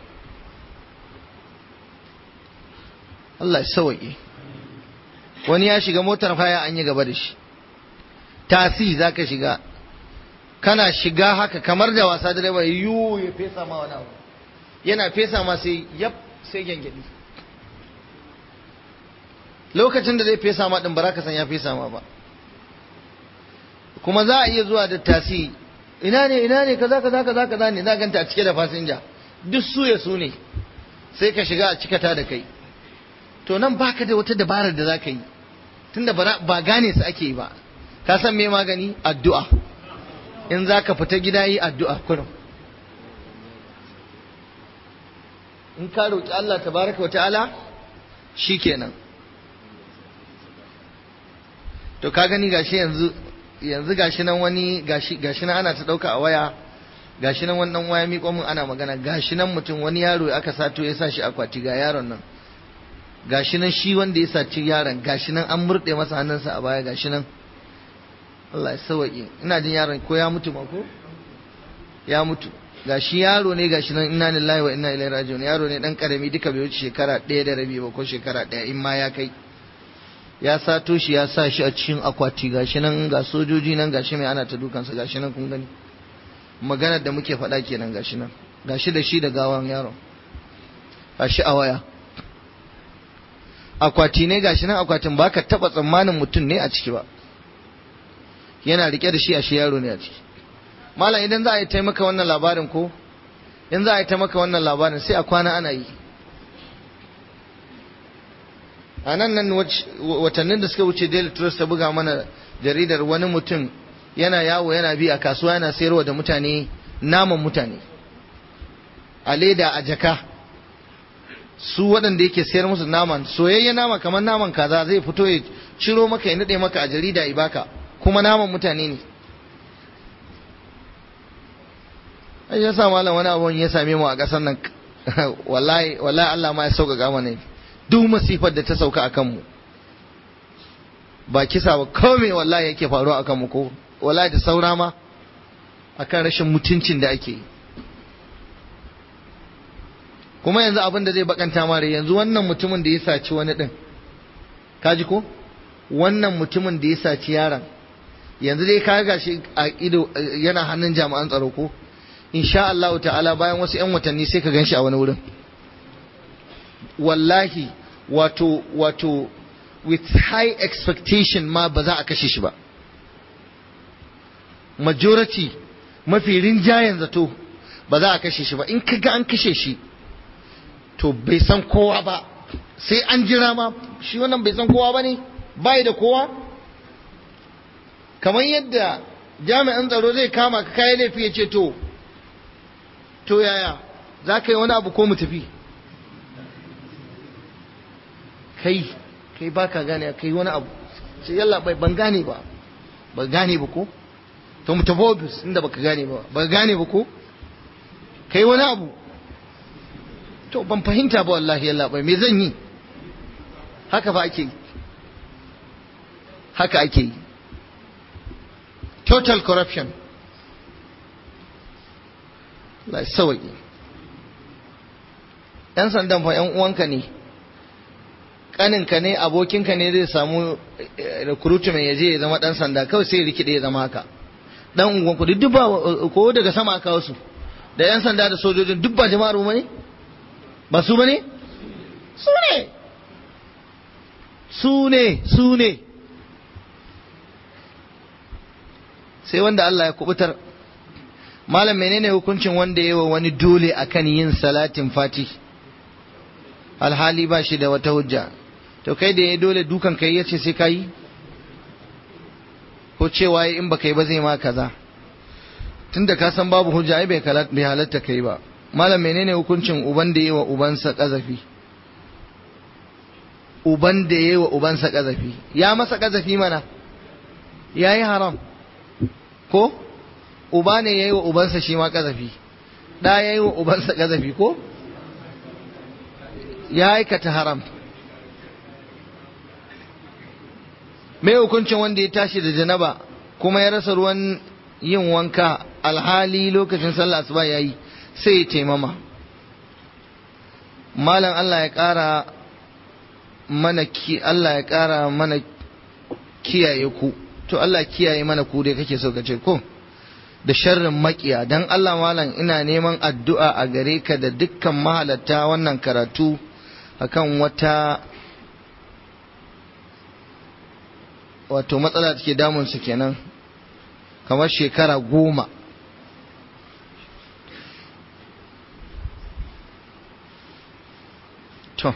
Allah ya sawaye wani ya shiga motar haya an yi gaba da shi tasi za ka shiga kana shiga haka kamar da wasa direba yiwu ya fesa ma wani abu yana fesa ma sai yap sai gyangyaɗi lokacin da zai fesa ma ɗin ba ka san ya fesa ma ba kuma za a iya zuwa da tasi ina ne ina ne kaza kaza kaza kaza ne za ganta a cike da fasinja duk su ya su ne sai ka shiga a cikata da kai to nan baka da wata dabarar da za ka yi tunda ba gane su ake yi ba ka san me magani addu'a in za ka fita gida yi addu'a kurum in ka roƙi Allah tabaraka wa ta'ala shi kenan to ka gani gashi yanzu yanzu gashi nan wani gashi gashi nan ana ta ɗauka a waya gashi nan wani ɗan waya miƙo min ana magana gashi nan mutum wani yaro aka sato ya sa shi akwati ga yaron nan gashi nan shi wanda ya saci yaron gashi nan an murɗe masa hannunsa a baya gashi nan Allah ya sawaƙe ina jin yaron ko ya mutu ma ko ya mutu gashi yaro ne gashi nan inna lillahi wa inna ilaihi raji'un yaro ne dan karami duka bai wuce shekara ɗaya da rabi ba ko shekara ɗaya in ma ya kai ya sato shi ya sa shi a cikin akwati gashi nan ga sojoji nan gashi mai ana ta dukansa gashi nan kun gani maganar da muke faɗa kenan gashi nan gashi da shi da gawan yaron gashi a waya akwati ne gashi nan akwatin baka taba tsammanin mutum ne a ciki ba yana rike da shi a shi yaro ne a ciki malam idan za a yi taimaka wannan labarin ko in za a yi taimaka wannan labarin sai a kwana ana yi a nan nan watannin da suka wuce daily trust ta buga mana jaridar wani mutum yana yawo yana bi a kasuwa yana sayarwa da mutane naman mutane a leda a jaka su waɗanda yake sayar musu naman soyayyen nama kamar naman kaza zai fito ya ciro maka ya naɗe maka a jarida ibaka kuma naman mutane ne ai ya sa malam wani abun ya same mu a ƙasar nan wallahi wallahi Allah ma ya sauƙaƙa mana duk masifar da ta sauka akan mu ba kisa ba kome wallahi yake faruwa akan mu ko wallahi da saura ma akan rashin mutuncin da ake yi kuma yanzu abin da zai bakanta mare yanzu wannan mutumin da ya saci wani din kaji ko wannan mutumin da ya saci yaron yanzu dai ka ga shi a ido yana hannun jami'an tsaro ko insha Allah ta'ala bayan wasu 'yan watanni sai ka ganshi a wani wurin wallahi wato wato with high expectation ma ba za a kashe shi ba majority mafi rinjayen zato ba za a kashe shi ba in ka ga an kashe shi to bai san kowa ba sai an jira ma shi wannan bai san kowa ba ne bai da kowa kamar yadda jami'an tsaro zai kama ka kayan laifi ya ce to to yaya za ka yi wani abu ko mu tafi kai kai ba ka gane kai wani abu sai yalla bai ban gane ba ba gane ba ko to mu tafi ofis inda baka gane ba ba gane ba ko kai wani abu to ban fahimta ba wallahi yalla bai me zan yi haka ba ake yi haka ake yi total corruption la sawaki yan sandan fa yan uwanka ne kaninka ne abokinka ne zai samu recruitment ya je ya zama dan sanda kawai sai rikide ya zama haka dan unguwan ku duk ba ko daga sama aka wasu da yan sanda da sojojin duk ba jama'ar mu ne ba su bane su ne su ne su ne sai wanda Allah ya kubutar malam menene hukuncin wanda yawa wani dole akan yin salatin fati alhali ba shi da wata hujja to kai da ya dole dukan kai yace sai kai ko cewa in baka yi ba zai ma kaza tunda ka san babu hujja ai bai bai halatta kai ba malam menene hukuncin uban da yawa ubansa kazafi uban da yawa ubansa kazafi ya masa kazafi mana yayi haram ko uba ne ya yi wa ubansa shi ma ƙazafi ɗa ya yi wa ubansa ƙazafi ko ya aikata haram mai hukuncin wanda ya tashi da janaba kuma ya rasa ruwan yin wanka alhali lokacin sallah asuba ya yi sai ya taimama malam Allah ya ƙara mana ki Allah ya ƙara mana kiyaye ku to Allah kiyaye mana ku dai kake so ka ce ko da sharrin makiya dan Allah malam ina neman addu'a a gare ka da dukkan mahalatta wannan karatu akan wata wato matsala take damun su kenan kamar shekara goma to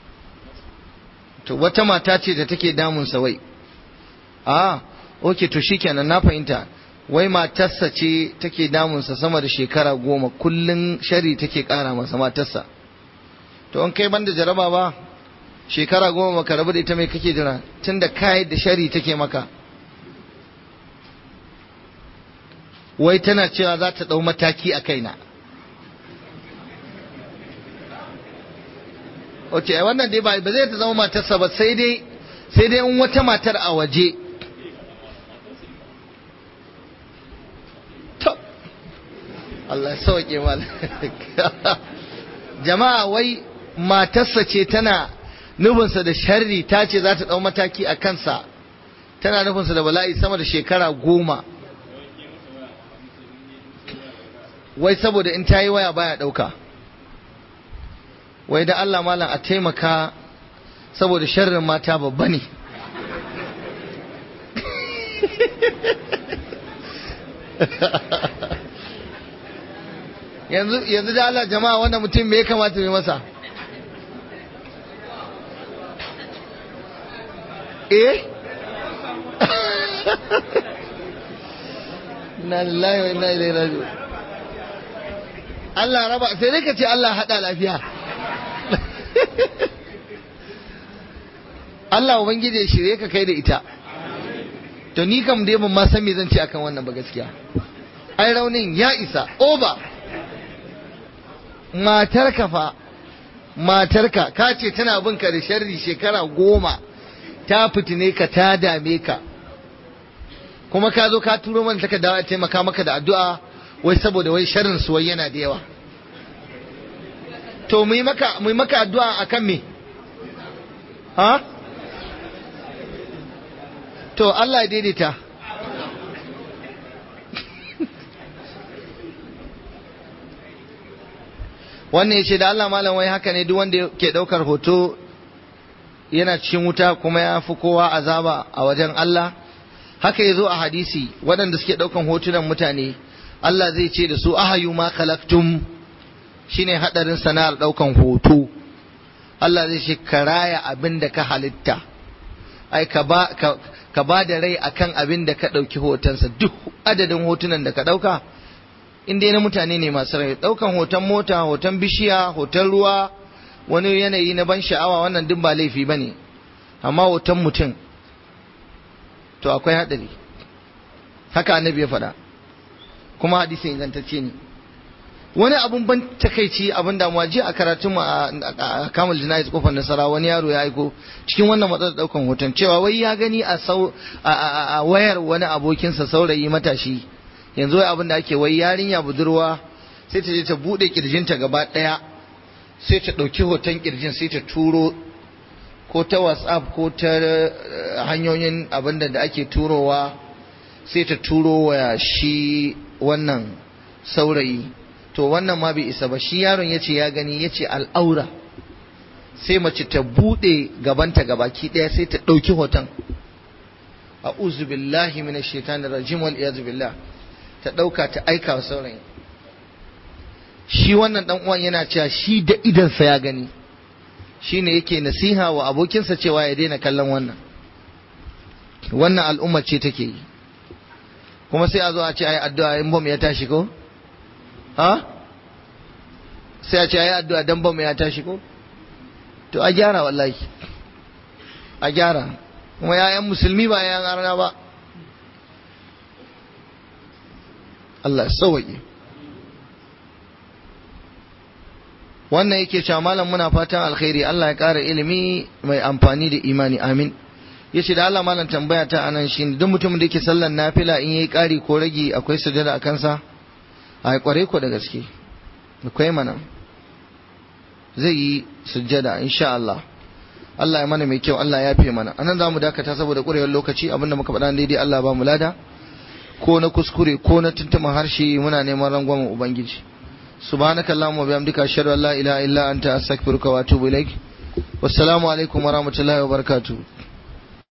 to wata mata ce da take damun sa wai a okay to shikenan na fahimta wai matarsa ce take damunsa sama da shekara goma kullum shari take kara masa matarsa to an kai banda jaraba ba shekara goma maka rabu da ita mai kake jira tunda kai da shari take maka wai tana cewa za ta ɗau mataki a kaina ok wannan dai ba zai ta zama matarsa ba sai dai sai dai in wata matar a waje Allah sauke mal jama'a wai matarsa ce tana nufinsa da sharri ta ce za ta ɗau mataki a kansa tana nufinsa da bala'i sama da shekara goma wai saboda in ta yi waya baya ɗauka wai da Allah malam a taimaka saboda sharrin mata babba ne yanzu yanzu da Allah jama'a wannan mutum me ya kamata mai masa eh na lillahi wa inna ilaihi raji'un Allah raba sai dai ka ce Allah hada lafiya Allah ubangiji ya shirye ka kai da ita to ni kam dai ban ma san me zan ce akan wannan ba gaskiya ai raunin ya isa over matarka fa matarka ka ce tana bin ka da sharri shekara goma ta fitine ka ta dame ka kuma ka zo ka turo mana taka dawa taimaka maka da addu'a wai saboda wai sharrin su wai yana da yawa to mu yi maka mu yi maka addu'a akan me ha to Allah ya daidaita wannan ya ce da Allah malam wai haka ne duk wanda ke ɗaukar hoto yana cikin wuta kuma ya fi kowa azaba a wajen Allah haka ya zo a hadisi waɗanda suke ɗaukan hotunan mutane Allah zai ce da su ahayu ma khalaqtum shine hadarin sana'ar ɗaukan hoto Allah zai ce ka raya abin da ka halitta ai ka ba ka ba da rai akan abin da ka ɗauki hotonsa duk adadin hotunan da ka ɗauka in dai na mutane ne masu rai ɗaukan hoton mota hoton bishiya hoton ruwa wani yanayi na ban sha'awa wannan duk ba laifi ba ne amma hoton mutum to akwai haɗari haka annabi ya faɗa kuma hadisi ingantacce ne wani abun ban takaici abin damuwa jiya a karatun mu a kamal jinayiz kofar nasara wani yaro ya aiko cikin wannan matsalar daukan hoton cewa wai ya gani a wayar wani abokinsa saurayi matashi yanzu wai abin da ake wai yarinya budurwa sai ta je ta bude kirjinta gaba daya sai ta dauki hoton kirjin sai ta turo ko ta whatsapp ko ta hanyoyin abin da ake turowa sai ta turo wa shi wannan saurayi to wannan ma bai isa ba shi yaron ya ce ya gani ya ce al'aura sai mace ta buɗe gabanta gabaki ɗaya sai ta ɗauki hoton a billahi mina shaitanir rajim wal iyaz billah ta ɗauka ta aika wa saurayi shi wannan ɗan uwan yana cewa shi da idansa ya gani shi ne yake nasiha wa abokinsa cewa ya daina kallon wannan wannan al'umma ce take yi kuma sai a zo a ce ai addu'a in bom ya tashi ko ha sai a ce ayi addu'a dan bamu ya tashi ko to a gyara wallahi a gyara kuma yayan musulmi ba yayan arna ba Allah sauwaƙe wannan yake cewa malam muna fatan alkhairi Allah ya ƙara ilimi mai amfani da imani amin yace da Allah malam tambaya ta anan shine duk mutumin da yake sallan nafila in yayi ƙari ko rage akwai sujada a kansa a kware ko da gaske akwai mana zai yi sujada insha Allah Allah ya mana mai kyau Allah ya fi mana anan za mu dakata saboda ƙurewar lokaci abinda muka faɗa daidai Allah ba mu lada ko na kuskure ko na tuntuman harshe muna neman rangwamen ubangiji subhanaka allahumma wa bihamdika ashhadu an la ilaha illa anta astaghfiruka wa atubu ilaik wassalamu alaikum wa rahmatullahi wa barakatuh